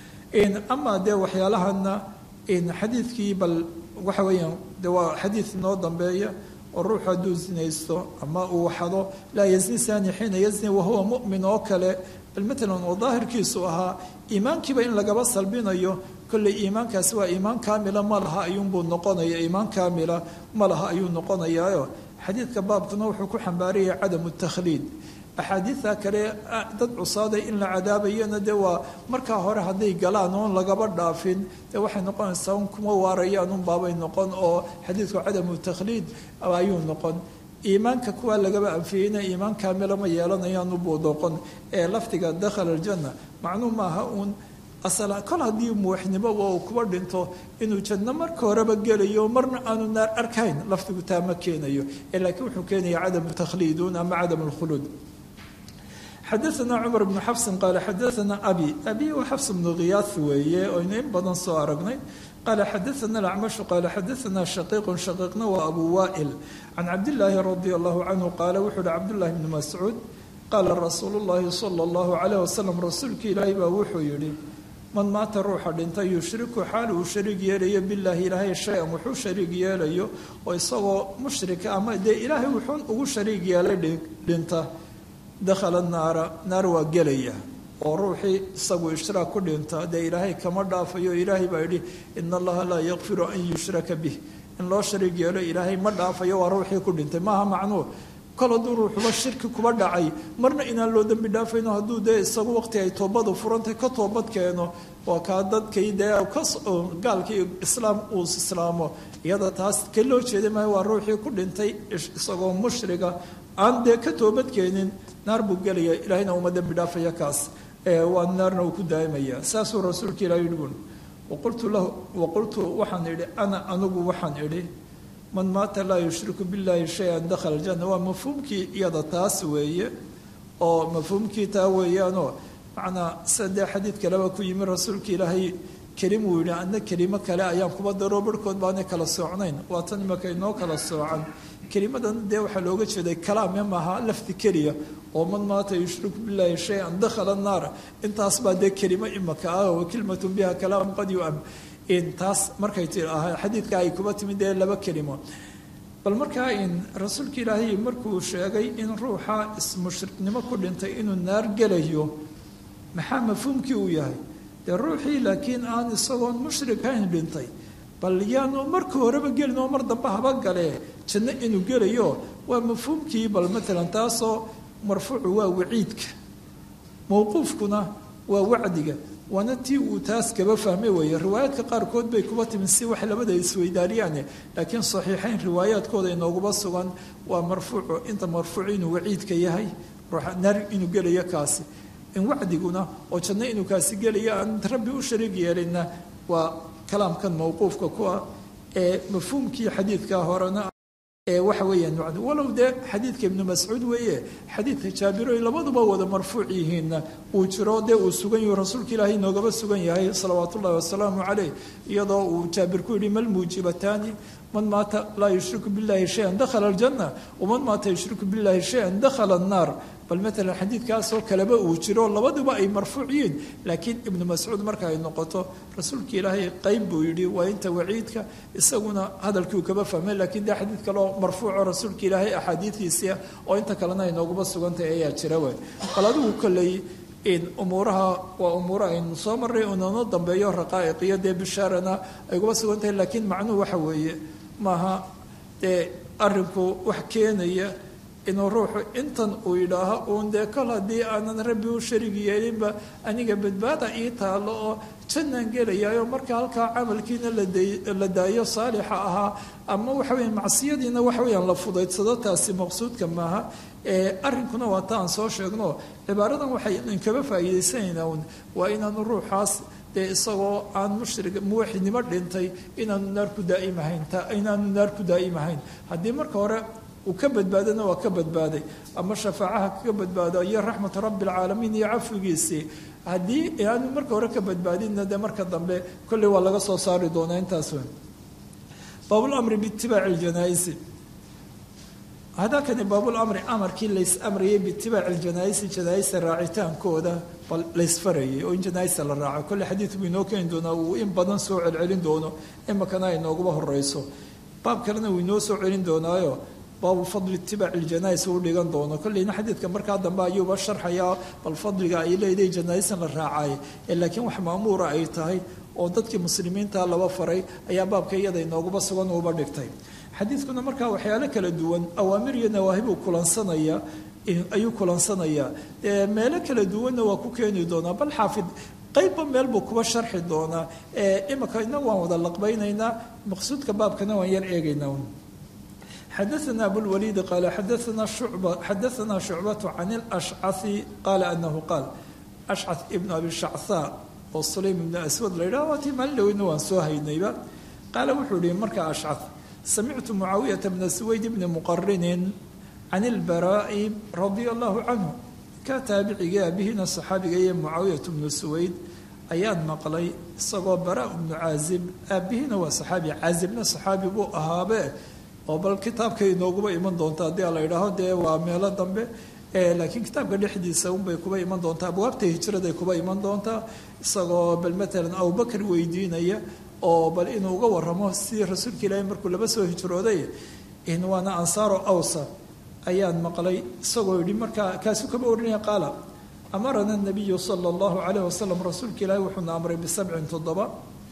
Speaker 2: amaa dee waxyaalahana xadiidkii bal waxa weeyaan de waa xadiid inoo dambeeya oo ruuxu hadduu zinaysto ama uu xado laa yazni sani xiina yazni wahuwa mu'min oo kale bal matalan oo daahirkiisu ahaa iimaankiiba in lagaba salbinayo kolley iimaankaasi waa iimaan kaamila ma laha ayuunbuu noqonaya iimaan kaamila ma laha ayuu noqonayaayo xadiidka baabkuna wuxuu ku xambaarayay cadamu takhliid axaadiida kale dad cusaaday in la cadaabayana dee waa markaa hore hadday galaan oon lagaba dhaafin dee waxay noqonaysaa un kuma waarayaan un baabay noqon oo xadiidku cadamu takhliid ayuu noqon iimaanka kuwaa lagaba anfiyeyna iimaan kaamila ma yeelanayaanu buu noqon ee lafdiga dakhala aljanna macnuu maaha uun asala kol haddii muwaxnimoba uu kuba dhinto inuu janno marka horeba gelayo marna aanu naar arkayn lafdigu taa ma keenayo ee laakiin wuxuu keenaya cadamu takhliidun ama cadamu lkhuluud xadaana cumar bnu xafsin qaala xadaana abi abi waa xafs bnu khiyaas weeye oynu in badan soo aragnay qaala xadaana alacmashu qaala xadaana shaqiiqun shaqiiqna waa abu waa'il can cabdillaahi radia allahu canhu qaala wuxuu uhi cabdullahi bni mascuud qaala rasuulu llahi sala allahu calayh wasalam rasuulkii ilaahay baa wuxuu yidhi man maata ruuxa dhintay yushriku xaal uu shariig yeelayo bilaahi ilaahay shay-an wuxuu shariig yeelayo oo isagoo mushrika ama dee ilaahay wuxuun ugu shariig yeelay dhinta dakhala naara naar waa gelaya oo ruuxii isagu ishraak ku dhinta dee ilaahay kama dhaafayo ilaahay baa yidhi ina allaha laa yakfiru an yushraka bih in loo shariig yeelo ilaahay ma dhaafayo waa ruuxii ku dhintay maaha macnuu kol hadduu ruuxuba shirki kuba dhacay marna inaan loo dembi dhaafayno hadduu dee isagu waqti ay toobadu furantay ka toobad keeno waa kaa dadkay dee gaalkii islaam uu islaamo iyada taas ka loo jeeday maayo waa ruuxii ku dhintay isagoo mushriga aan dee ka toobad keenin naar buu gelaya ilaahayna uma dembi dhaafaya kaas waa naarna uu ku daa'imaya saasuu rasuulka ilaah yidhi bun waqultu lahu waqultu waxaan idhi ana anigu waxaan idhi man maata laa yushriku billahi shay-an dakhala aljanna waa mafhuumkii iyada taas weeye oo mafhuumkii taa weeyaanoo macnaa sida dee xadiid kaleba ku yimi rasuulka ilaahay kelim uu yidhi adna kelimo kale ayaan kuba daroo barhkood baanay kala soocnayn waa tan imaka inoo kala soocan kelimadan dee waxaa looga jeeday kalaame maaha lafdi keliya oo man maata yushriku billahi shay-an dakhala naara intaas baa dee kelimo imaka ah wa kelimatun biha kalaam qad yu-am taas markay xadiidka ay kuba timid dee laba kelimo bal markaa in rasuulka ilaahay markuu sheegay in ruuxa ismushriknimo ku dhintay inuu naar gelayo maxaa mafhuumkii uu yahay dee ruuxii laakiin aan isagoon mushrikayn dhintay bal yaanu marka horeba gelin oo mar dambe haba galee janno inuu gelayo waa mafhuumkii bal matalan taasoo marfuucu waa waciidka mowquufkuna waa wacdiga waana tii uu taas kaba fahmay weeye riwaayaadka qaarkood bay kuba timin si wax labada isweydaariyaane laakiin saxiixayn riwaayaadkooda inooguba sugan waa marfuucu inta marfuuc inuu waciidka yahay ruuxa naar inuu gelayo kaasi in wacdiguna oo janno inuu kaasi gelayo aan rabbi u shariig yeelinna waa kalaamkan mowquufka ku ah ee mafhuumkii xadiidka horena ee waxa weeyaan walow dee xadiidka ibnu mascuud weeye xadiidka jaabiroy labaduba wada marfuuc yihiinna uu jiro dee uu sugan yahu rasuulka ilaahay noogaba sugan yahay salawaatu ullahi wasalaamu caleyh iyadoo uu jaabir ku yidhi malmuujibataani man maata laa yushriku billahi shayan dakhala aljanna waman maata yushriku billahi shayan dakhala annaar bal matalan xadiidkaasoo kaleba uu jiro labaduba ay marfuuc yihiin laakiin ibnu mascuud marka ay noqoto rasuulka ilaahay qeyb buu yidhi waa inta waciidka isaguna hadalkii uu kaba fahmay laakiin dee xadiid kaleo marfuuco rasuulka ilaahay axaadiidiisia oo inta kalena ay nooguba sugantahay ayaa jira wey bal adigu kolley umuuraha waa umuuro aynu soo marray unano dambeeyo raqaa'iq iyo dee bishaarana ay uguba sugan tahay laakiin macnuhu waxa weeye maaha dee arinku wax keenaya inuu ruuxu intan uu yidhaaho uun dee kol haddii aanan rabbi u sharig yeelinba aniga badbaada ii taalo oo jannaan gelayaayo marka halkaa camalkiina la daayo saalixa ahaa ama waxa weya macsiyadiina waxa weyaan la fudaydsado taasi maqsuudka maaha arrinkuna waa ta aan soo sheegno cibaaradan waxay inkaba faa'iidaysanaynaa un waa inaanu ruuxaas dee isagoo aan mushrig muwaxidnimo dhintay inaanu naar ku daaimahayn inaanu naar ku daa'imahayn haddii marka hore uu ka badbaadana waa ka badbaaday ama shafaacaha kaga badbaado iyo raxmatu rabbi alcaalamiin iyo cafigiisii haddii aanu marka hore ka badbaadinna dee marka dambe kolley waa laga soo saari doonaa intaas weyn baabulamri biitibaaci ljanaaisi hadakani baabulamri amarkii lays amrayay biitibaaci ljanaaisi janaaisa raacitaankooda bal laysfarayay oo in janaaisa la raaco kolley xadiid buu inoo keeni doonaa uu in badan soo celcelin doono imakana ay nooguba horeyso baab kalena wuu inoo soo celin doonaayo baabu fadli itibaaci ljanais uu dhigan doono kolleyna xadiidka markaa dambe ayuuba sharxayaa bal fadliga ay leedahay janaaistan la raacay ee laakiin wax maamuura ay tahay oo dadkii muslimiinta laba faray ayaa baabka iyada inooguba sugan uuba dhigtay xadiidkuna markaa waxyaalo kala duwan awaamir iyo nawaahibuu kulansanaya ayuu kulansanayaa meelo kala duwanna waa ku keeni doonaa bal xaafid qaybba meel buu kuba sharxi doonaa imika inagu waan wada laqbaynaynaa maqsuudka baabkana waan yar eegaynaa xadaثna abulwaliid qaala xadaana shucba xadaثana shucbatu can اlashcaثi qaala anahu qaal ashcaث ibn abi shachaa oo sulaym ibn aswad la yidhaha waa tii maalin dhoweyna waan soo haynayba qaala wuxuu yihi markaa ashcaث samictu mucaawiyata bna suwayd bni muqarinin can اlbaraa'i radia allahu canhu ka taabicigii aabihina saxaabiga iyo mucaawiyat bnu suwayd ayaan maqlay isagoo baraa bnu caazib aabihina waa saxaabi caazibna saxaabi buu ahaabe oo bal kitaabka inooguba iman doonta haddii la yidhaaho dee waa meelo dambe laakiin kitaabka dhexdiisa unbay kuba iman doontaa abwaabta hijraday kuba iman doontaa isagoo bal matalan abubakar weydiinaya oo bal inuu uga waramo sidii rasuulka ilaahi markuu laba soo hijrooday waana ansaaro awsa ayaan maqlay isagoo yidhi markaa kaasu kaba oranaya qaala amarana nabiyu sala allahu calayh wasalam rasuulka ilaahi wuxuuna amray bisabcin toddoba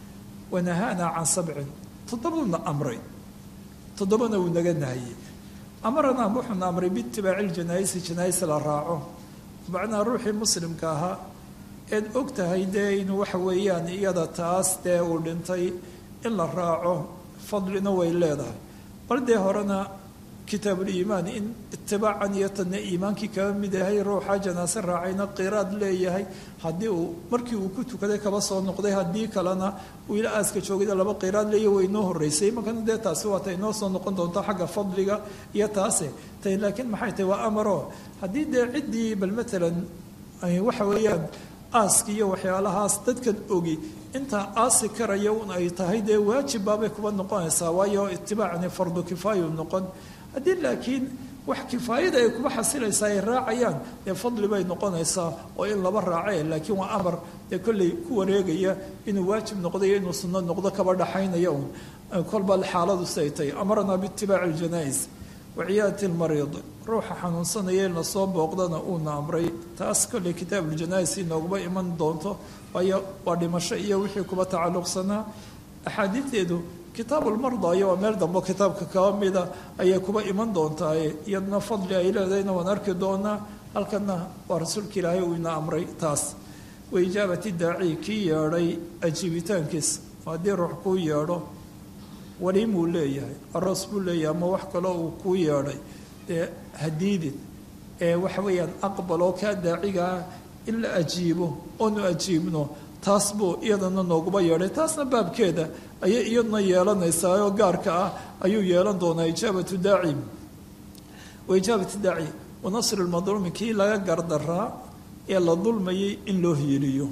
Speaker 2: wanahaana can sabcin toddobaduna amray toddobana wuu naga nahayey amarana wuxuuna amray biitibaaci ljanaa'isi janaa'is la raaco macnaa ruuxii muslimka ahaa eed og tahay dee inuu waxa weeyaan iyada taas dee uu dhintay in la raaco fadlina way leedahay bal dee horena kitaabuliimaan in itibaacan iyo tanna iimaankii kaba mid yahay ruuxa janaase raacayna qiraad leeyahay haddii uu markii uu ku tukaday kaba soo noqday haddii kalena uu ila aaska joogida laba qiraad leeyahy way inoo horreysay imankana dee taasi waa tay inoo soo noqon doonto xagga fadliga iyo taase tay laakiin maxay tahay waa amaro haddii dee ciddii bal matalan waxa weeyaan aaska iyo waxyaalahaas dadkan ogi intaa aasi karaya un ay tahay dee waajib baabay kuba noqonaysaa waayo itibaacani fardu kifaayu noqon haddii laakiin wax kifaayada ay kuba xasilaysaa ay raacayaan dee fadli bay noqonaysaa oo in laba raace laakiin waa amar dee kolley ku wareegaya inuu waajib noqdo iyo inuu sunno noqdo kaba dhaxaynaya un kolba xaaladu siday tahay amarnaa biitibaaci iljanaa-is waciyaadati lmariid ruuxa xanuunsanaya in lasoo booqdana uuna amray taas kolley kitaabuljanaais inooguma iman doonto waayo waa dhimasho iyo wixii kuba tacalluqsanaa axaadiideedu kitaabulmardaayo waa meel dambo kitaabka kaba mida ayay kuba iman doontaaye iyadna fadli ay leedahayna waan arki doonaa halkana waa rasuulka ilaahay uu ina amray taas waijaabati daaci kii yeedhay ajiibitaankiis haddii ruux kuu yeedho waliimuu leeyahay aroos buu leeyahay ama wax kaloo uu kuu yeedhay dee hadiidin ee waxa weeyaan aqbaloo kaa daacigaa in la ajiibo oonu ajiibno taas buu iyadana nooguba yeedhay taasna baabkeeda ayay iyaduna yeelanaysaa oo gaarka ah ayuu yeelan doonaa ijaabatu daaci wa ijaabatu daaci wa nasri lmadluumi kii laga gardaraa ee la dulmayay in loo hiiliyo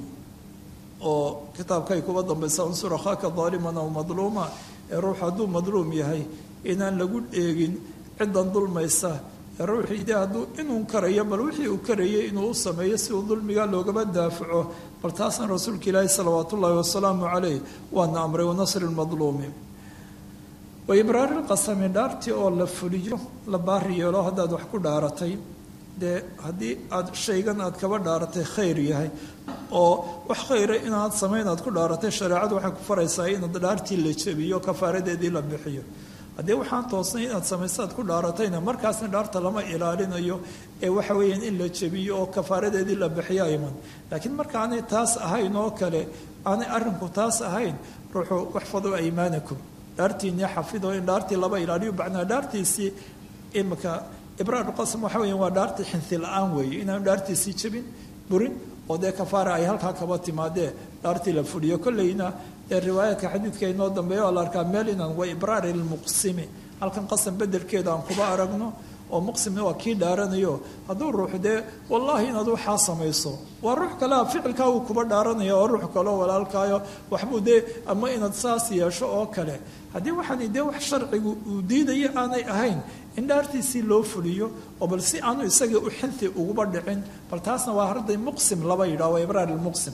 Speaker 2: oo kitaabkay kuba dambaysa unsur akhaaka daaliman aw madluuma ee ruux hadduu madluum yahay inaan lagu eegin ciddan dulmaysa ee ruuxii de hadduu inuu karayo bal wixii uu karayay inuu u sameeyo si uu dulmiga loogaba daafaco bal taasna rasuulka ilaahi salawaat ullaahi wasalaamu caleyh waana amray wanasri lmadluumi wa ibraari lqasami dhaartii oo la fuliyo la baari yeelo haddaad wax ku dhaaratay dee haddii aad shaygan aad kaba dhaaratay khayr yahay oo wax khayra inaad samayn aad ku dhaaratay shareecadu waxay ku faraysaa inaad dhaartii la jebiyo kafaaradeedii la bixiyo haddii waxaan toosnay inaad samayso aad ku dhaaratayna markaasna dhaarta lama ilaalinayo ee waxa weeyaan in la jebiyo oo kafaaradeedii la bixiyo ayman laakiin marka aanay taas ahayn oo kale aanay arrinku taas ahayn ruuxuu waxfadu aymaanakum dhaartiinii xafido in dhaartii laba ilaaliyo bacnaa dhaartiisii imika ibraarqasam waxa weya waa dhaartii xinti la-aan weeye inaanu dhaartiisii jebin burin oo dee kafaara ay halkaa kaba timaadee dhaartii la fuliyo kolleyna dee riwaayaadka xadiidka inoo dambeeya oo la arkaa meel inaan wa ibraari lmuqsimi halkan qasam bedelkeeda aan kuba aragno oo muqsimna waa kii dhaaranayo hadduu ruux dee wallaahi inaad waxaa samayso waa ruux kalea ficilkaa uu kuba dhaaranaya oo ruux kaleo walaalkaayo waxbuu dee ama inaad saas yeesho oo kale haddii waxaani dee wax sharcigu uu diidayo aanay ahayn in dhaartiisii loo fuliyo oo bal si aanu isagii u xinti uguba dhicin bal taasna waa harday muqsim laba yidhaha waa ibraar ilmuqsim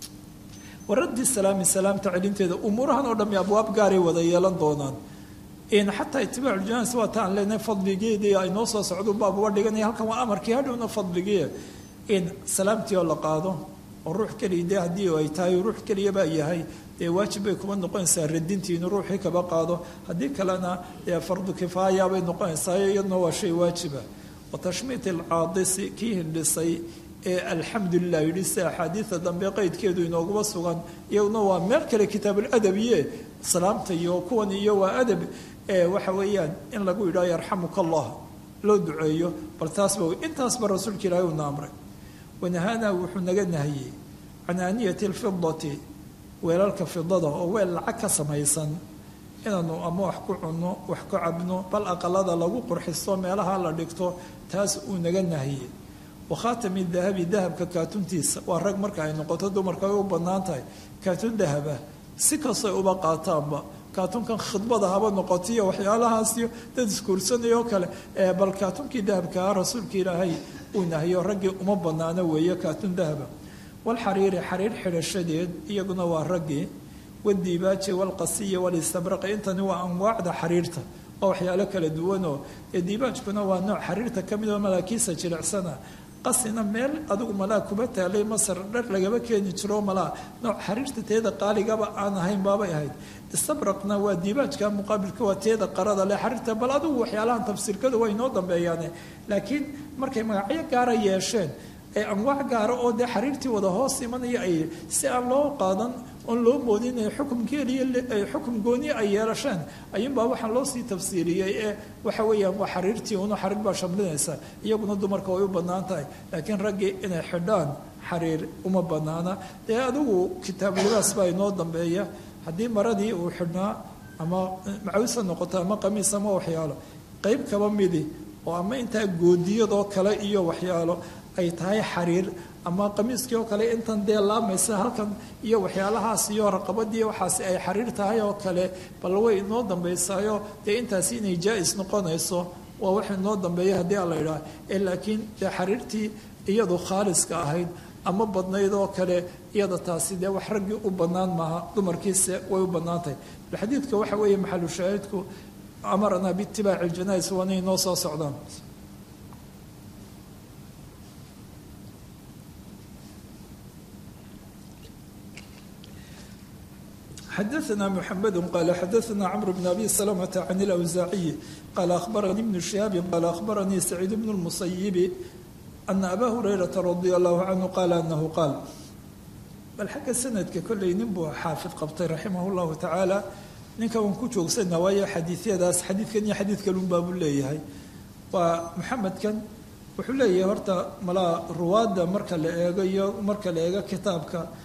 Speaker 2: waraddi salaami salaamta celinteeda umuurahan oo dhami abwaab gaaray wada yeelan doonaan xataa itibaacu janais waa ta aan leenahay fadligeedii ay noo soo socdo baab uga dhiganaya halkan waa amarkii hadhowna fadligii in salaamtii oo la qaado oo ruux keliya dee haddii ay tahay ruux keliyabaa yahay dee waajib bay kuma noqonaysaa radintii inuu ruuxii kaba qaado haddii kalena dee fardu kifaaya bay noqonaysaa iyaduna waa shay waajiba wa tashmiit alcaadisi kii hindhisay ee alxamdulilah yidhi sida axaadiida dambe qeydkeedu inooguba sugan iyaguna waa meel kale kitaabuuladabiye salaamta iyo kuwan iyo waa adab waxa weeyaan in lagu yidhaho yarxamuka allah loo duceeyo bal taasba intaasba rasuulka ilaahi uuna amray wanahaana wuxuu naga nahiyey can aaniyati alfidati weelalka fidada oo weel lacag ka samaysan inaanu ama wax ku cunno wax ku cabno bal aqalada lagu qurxisto meelaha la dhigto taas uu naga nahiyey wakhaatami dahabi dahabka kaatuntiisa waa rag marka ay noqoto dumarka ay u bannaan tahay kaatun dahaba si kastoy uba qaataanba kaatunkan khidbada haba noqotiyo waxyaalahaasiyo dad iskuursanayoo kale bal kaatunkii dahabkaa rasuulka ilaahay uu nahiyo raggii uma bannaano weeye kaatun dahaba walxariiri xariir xidhashadeed iyaguna waa raggii wadiibaaji walqasiyi walistabraqi intani waa anwaacda xariirta waa waxyaalo kala duwanoo ee diibaajkuna waa nooc xariirta ka mid oo malaakiisa jilicsana qasina meel adigu malaa kuba taalay masar dhar lagaba keeni jiro malaa nooc xariirta teeda qaaligaba aan ahayn baabay ahayd istabraqna waa diibaajka muqaabilka waa teeda qarada leh xariirta bal adigu waxyaalahan tafsiirkadu waa inoo dambeeyaane laakiin markay magacyo gaara yeesheen ee anwaac gaara oo dee xariirtii wada hoos imanaya ay si aan loo qaadan oon loo moodin inay xukum keliya xukum gooni ay yeelasheen ayuunbaa waxaa loo sii tafsiiriyey ee waxa weeyaan waa xariirtii una xariir baa shamlinaysa iyaguna dumarka way u bannaan tahay laakiin raggii inay xidhaan xariir uma bannaana dee adigu kitaabulibaas baa inoo dambeeya haddii maradii uu xidhnaa ama macawisa noqoto ama qamiis ama waxyaalo qeyb kaba midi oo ama intaa goodiyadoo kale iyo waxyaalo ay tahay xariir ama qamiiskii oo kale intan dee laamaysa halkan iyo waxyaalahaas iyo raqabadii waxaasi ay xariir tahay oo kale bal way inoo dambaysaayo dee intaasi inay jaa-is noqonayso waa wax inoo dambeeya haddii a la idhaah ee laakiin dee xariirtii iyadu khaaliska ahayd ama badnayd oo kale iyada taasi dee wax raggii u bannaan maaha dumarkiise way u bannaan tahay bal xadiidka waxa weeye maxalu shaahidku amaranaa biitibaaci ljanais waana inoo soo socdaan xadaثna mحamed qal xadaثna cmr bn abi slmة can اlأwsaaciyi qala akhbaranii bn shihaabi qala akhbaranii saciid bn اlmusayibi ana aba hurayrata radi allahu canhu qaala anahu qaal bal xagga sanadka kolley nin buu xaafid qabtay raximah اllahu tacaala ninka waan ku joogsana waayo xadiisyadaas xadiidkan iyo xadiid kalun baabuu leeyahay waa muxamedkan wuxuu leeyahay horta malaa ruwaadda marka la eego iyo marka la eego kitaabka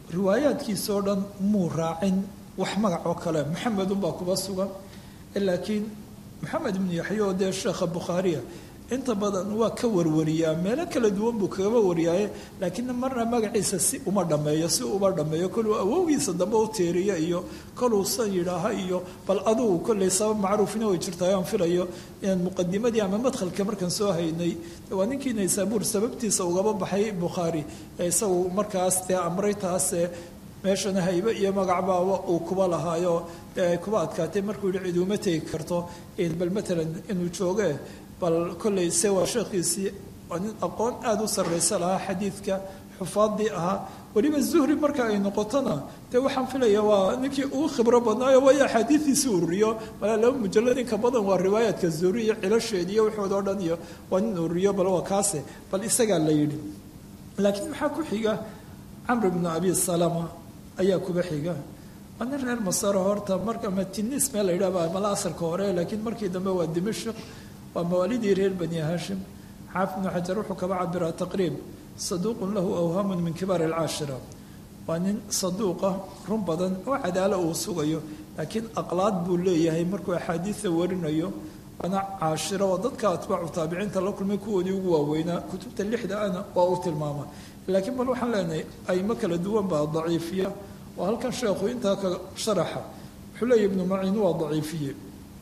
Speaker 2: riwaayaadkiisa oo dhan muu raacin wax magac oo kale maxamed unbaa kuba sugan laakiin maxamed ibnu yaxya oo dee sheekha bukhaariya inta badan waa ka warwariyaa meelo kala duwan buu kagaba wariyaaye laakiin marna magaciisa si uma dhammeeyo si uma dhammeeyo koluu awowgiisa dambe u teeriya iyo koluu san yidhaaha iyo bal adugu kolley sabab macruufina way jirtaay aan filayo inaan muqadimadii ama madkhalka markaan soo haynay waa ninkii naysaabuur sababtiisa ugaba baxay bukhaari ee isagu markaas dee amray taase meeshana haybe iyo magacbaaba uu kuba lahaayo dee ay kuba adkaatay markuu yihi cid uma tegi karto bal matalan inuu jooge bal kolley se waa sheekhiisii waa nin aqoon aada u sarraysa lahaa xadiidka xufaadii ahaa weliba zuhri marka ay noqotona dee waxaan filaya waa ninkii ugu khibro badnaayo waayo axaadiidiisi ururiyo malaa laba mujalad inka badan waa riwaayaadka zuhri iyo cilasheed iyo waxood oo dhan iyo waa nin ururiyo bal waa kaase bal isagaa la yidhi laakiin maxaa ku xiga camr bnu abi salama ayaa kuba xiga waa nin reer masaro horta marka matinis meel la yidhahba mala asalka hore laakiin markii dambe waa dimashq waa mawaalidii reer bani hashim xaafid ibnu xajar wuxuu kaba cabiraa taqriib saduuqun lahu awhaamun min kibaar alcaashira waa nin saduuqa run badan oo cadaalo uu sugayo laakiin aqlaad buu leeyahay markuu axaadiida warinayo waana caashiro oo dadka atbaacu taabiciinta la kulmay kuwoodii ugu waaweynaa kutubta lixda ana waa uu tilmaama laakiin bal waxaan leenahay aymo kala duwan baa daciifiya oo halkan sheekhu intaa ka sharaxa wuxuu leeyahy ibnu maciin waa daciifiye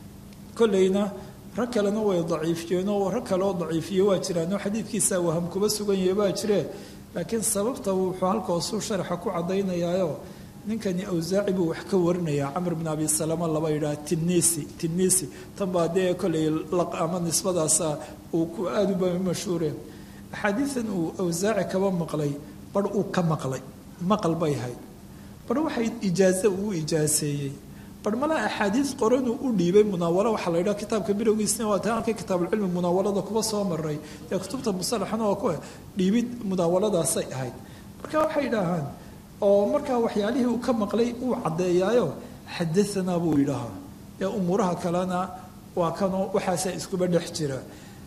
Speaker 2: kolleyna rag kalena way daciifiyeen oo rag kale oo daciifiye waa jiraanoo xadiidkiisa waham kuba sugan yahay waa jiree laakiin sababta wuxuu halkaosuu sharaxa ku caddaynayaayo ninkani awsaaci buu wax ka warinayaa camr bn abi salama laba yidhaha tinisi tinisi tan baa dee kolley ama nisbadaasa uu ku aada uba mashhuure axaadiidan uu awsaaci kaba maqlay bar uu ka maqlay maqal bay hayd bar waxay ijaazo uu ijaaseeyey bar mala axaadiis qoranuu u dhiibay munaawalo waxaa la yidhaha kitaabka bilowgiisna waa taa halka kitaabuulcilmi munaawalada kuba soo maray dee kutubta musalaxana waa ku dhiibid munaawaladaasay ahayd marka waxay idhaahaan oo markaa waxyaalihii uu ka maqlay uu caddeeyaayo xadaanaa buu yidhaahaa dee umuuraha kalena waa kanoo waxaasaa iskuba dhex jira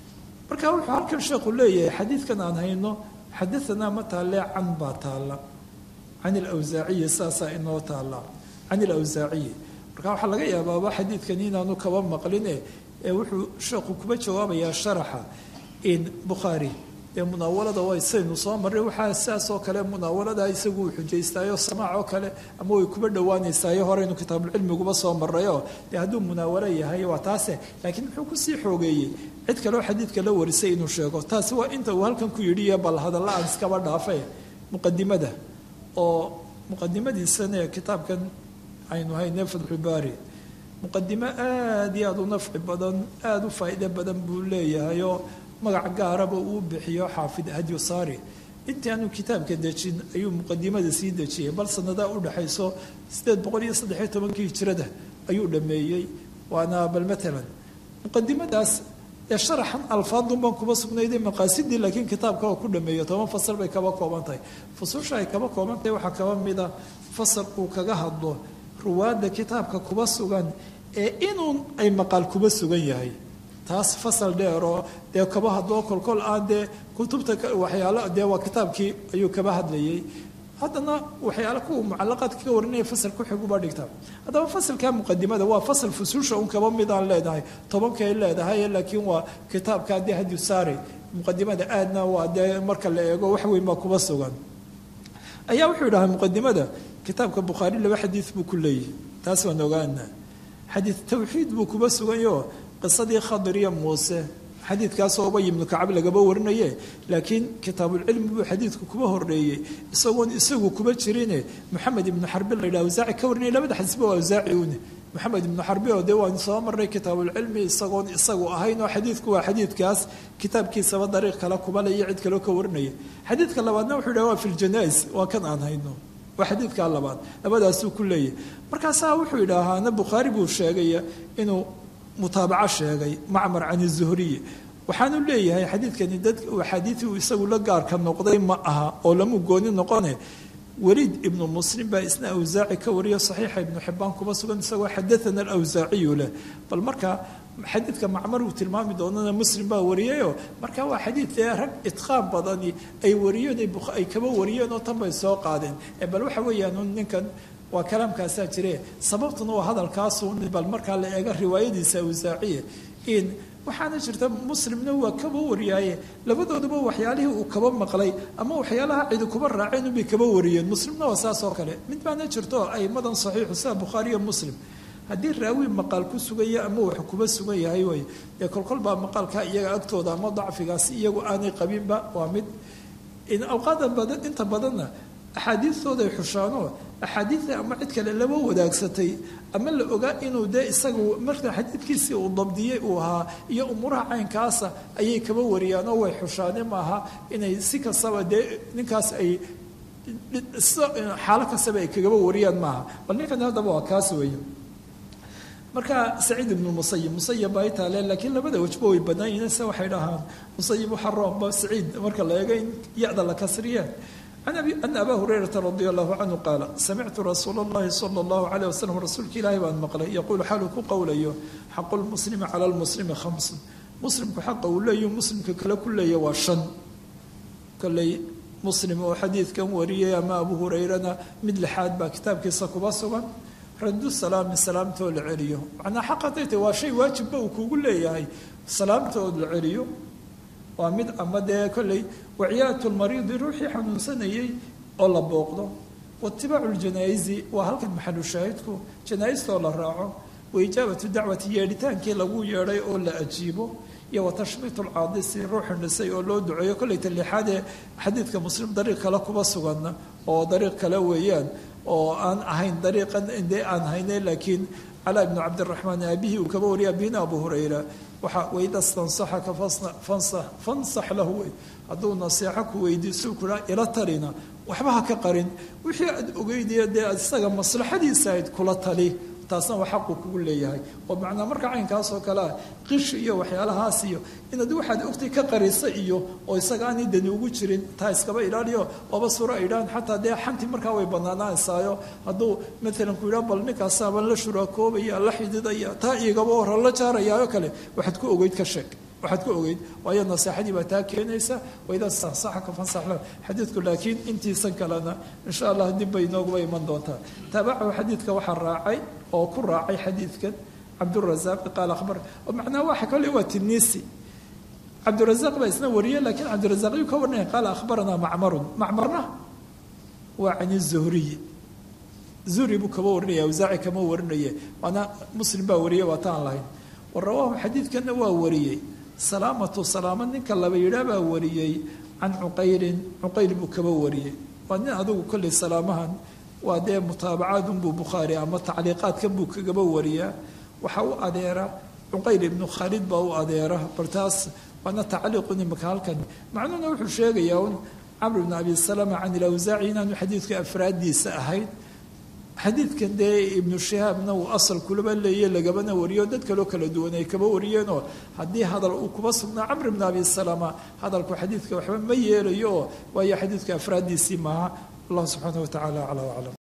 Speaker 2: marka wuxuu halkan sheekhu leeyahay xadiidkan aan hayno xadaanaa ma taalle can baa taalla can ilawsaaciyi saasaa inoo taalla can ilawsaaciyi marka waxaa laga yaabaaba xadiidkani inaanu kaba maqline ee wuxuu sheekhu kuba jawaabayaa sharaxa in bukhaari dee munaawalada way saynu soo marray waxaa saas oo kale munaawalada isagu uu xujaystaayo samaac oo kale ama way kuba dhowaanaysaayo horeynu kitaabulcilmiguba soo marrayo dee hadduu munaawalo yahay waa taase laakiin muxuu kusii xoogeeyey cid kaleo xadiidka la warisay inuu sheego taasi waa inta uu halkan ku yidhi iyo bal hadalla aan iskaba dhaafay muqadimada oo muqadimadiisana kitaabkan aynu hayne fatxubaari muqadimo aada iyo aada u nafci badan aada u faa'iide badan buu leeyahay oo magac gaaraba uu bixiyo xaafid hadyusaari intii aanu kitaabka dejin ayuu muqadimada sii dejiyey bal sanadaa u dhexayso sideed boqol iyo saddexiyo tobankii hijrada ayuu dhameeyey waana bal matalan muqadimadaas ee sharaxan alfaadun baan kuba sugnayday maqaasidii laakiin kitaabka oo ku dhameeyo toban fasal bay kaba kooban tahay fususha ay kaba kooban tahay waxaa kaba mida fasal uu kaga hadlo ruwaadda kitaabka kuba sugan ee inuu ay maqaal kuba sugan yahay taas fasal dheeroo dee kaba hadloo kolkol aan dee kutubta waxyaalo dee waa kitaabkii ayuu kaba hadlayay haddana waxyaale kuwa mucalaqaadka ka warinaya fasal ku xiguba dhigta haddaba fasalka muqadimada waa fasal fusuusha un kaba midaan leedahay tobankay leedahay laakiin waa kitaabka dee hadyu saari muqadimada aadna waa dee marka la eego wax weyn baa kuba sugan ayaa wuxuu yidhahaa muqadimada kitaabka bukhaari laba xadiid buu ku leeyahay taas waan ogaana xadiid tawxiid buu kuba suganyo qisadii khadir iyo muuse xadiidkaasoo ubay ibnu kacab lagaba warinaye laakiin kitaabulcilmi buu xadiidku kuba horeeyey isagoon isagu kuba jirine moxamed ibnu xarbi la yidhaha awsaaci ka warinaya labada xadiisba waa awsaaci une moxamed ibnu xarbi oo dee waan soo marray kitaabulcilmi isagoon isagu ahayn oo xadiidku waa xadiidkaas kitaabkiisaba dariiq kale kuba le iyo cid kaleo ka warinaya xadiidka labaadna wuxuu yidhaha waa fi ljanais waa kan aan hayno waa xadiidkaa labaad labadaasuu ku leeyahy markaasaa wuxuu yidhaahaana bukhaari buu sheegaya inuu mutaabaco sheegay macmar can zuhriy waxaanu leeyahay xadiidkani dad axaadiidii uu isagu la gaarka noqday ma aha oo lamu gooni noqone weliid ibnu muslim baa isna awsaaci ka wariyo saxiixa ibnu xibaan kuba sugan isagoo xadaana alawsaaciyu leh bal marka xadiidka macmar uu tilmaami doonana muslim baa wariyayoo marka waa xadiid dee rag idqaan badani ay wariyeen ay kaba wariyeen oo tan bay soo qaadeen bal waxa weeyaan ninkan waa kalaamkaasaa jire sababtuna waa hadalkaasu bal markaa la eega riwaayadiisa awsaaciye in waxaana jirta muslimna waa kaba wariyaaye labadooduba waxyaalihii uu kaba maqlay ama waxyaalaha cidi kuba raaceen unbay kaba wariyeen muslimna waa saas oo kale mid baana jirto aimadan saxiixu sida bukhaariyo muslim haddii raawi maqaal ku suganya ama wax kuba sugan yahay way dee kolkol baa maqaalka iyaga agtooda ama dacfigaasi iyagu aanay qabinba waa mid awqaada badan inta badanna axaadiistooday xushaanoo axaadiida ama cid kale laba wadaagsatay ama la ogaa inuu dee isagu marka xadiidkiisii uu dabdiyey uu ahaa iyo umuuraha caynkaasa ayay kaba wariyaanoo way xushaane maaha inay si kastaba dee ninkaas ay xaalo kastaba ay kagaba wariyaan maaha bal ninkan haddaba waa kaas weeye marka saciid ibnu musayib musayib baa itaale laakiin labada wajba way banaan yihiin se waxay dhahaan musayib waxa roomba saciid marka la eego in ya-da la kasriya an aba hurayrata radi allahu canhu qaala samictu rasuula اllahi sala اllahu alayh wasalam rasuulka ilaahi baan maqlay yaquulu xaaluu ku qowlayo xaqu lmuslimi cala lmuslimi khamsun muslimku xaqa uu leeyahu muslimka kale ku leeya waa shan kolley muslim oo xadiidkan wariyay ama abu hurayrana mid lixaad baa kitaabkiisa kuba sugan radu salaami salaamtoo la celiyo macnaa xaqatayta waa shay waajibba uu kugu leeyahay salaamtood la celiyo waa mid ama dee kolley waciyaatu lmariidi ruuxii xanuunsanayey oo la booqdo waitibaacu ljanaa'izi waa halkan maxalu shaahidku janaaistoo la raaco waijaabatu dacwati yeedhitaankii lagu yeedhay oo la ajiibo iyo watashmiitu lcaadisi ruuxu dhisay oo loo duceeyo kolley talixaadee xadiidka muslim dariiq kale kuba suganna oo dariiq kale weeyaan oo aan ahayn dariiqan dee aan hayne laakiin calaa ibnu cabdiraxmaan aabihii uu kaba wariya abihina abu hurayra waxa wayda stansaxaka fansax fansax lahu wey hadduu naseexo ku weydiiso kula ila talina waxba ha ka qarin wixii aad ogeydiya dee isaga maslaxadiisa ayd kula tali taasna waa xaqu kugu leeyahay oo macnaa marka caynkaas oo kale ah qish iyo waxyaalahaas iyo inaad waxaad ogtay ka qarisa iyo oo isaga aanay dani ugu jirin taa iskaba ilaaliyo oba suro ay idhahan xataa dee xanti markaa way banaanaysaayo hadduu maalan ku yidhaha bal ninkaasaaban la shuraakoobaya la xididaya taa igaba hora la jaarayaayo kale waxaad ku ogeyd ka sheeg waxaad ku ogeyd waayo naseexadii baa taa keenaysa waidaa sansaxaka fansaxla xadiidku laakiin intiisan kalena insha allah dib bay inooguba iman doontaa taabacahu xadiidka waxaa raacay oo ku raacay xadiidkan cabdurazaaq qaal akhbar oo macnaha waxa kale waa tinisi cabdurazaaq baa isna wariyay laakiin cabdurazaaq yuu ka warinaya qaala akhbaranaa macmarun macmarna waa can zuhriyi zuhri buu kaba warinaya awsaaci kama warinaye waana muslim baa wariyay waa taan lahayn wa rawaahu xadiidkanna waa wariyey salaamatu salaama ninka laba yidhaa baa wariyey can cuqayrin cuqayl buu kaba wariyey waa nin adigu kolley salaamahan waa dee mutaabacaadunbuu bukhaari ama tacliiqaadkan buu kagaba wariyaa waxaa u adeera cuqayl ibnu khaalid baa u adeera bal taas waana tacliiqun imaka halkan macnuhuna wuxuu sheegayaa un camr bn abi salama can ilawsaaci inaanu xadiidka afraaddiisa ahayd xadiidkan dee ibnu shihaabna uu asal kulaba leeye lagabana wariyo dad kaloo kala duwan ay kaba wariyeenoo haddii hadal uu kuba sugnaa camr bn abi salama hadalku xadiidka waxba ma yeelayo oo waayo xadiidka afraaddiisii maaha allah subxaana wa tacala aclaa aclam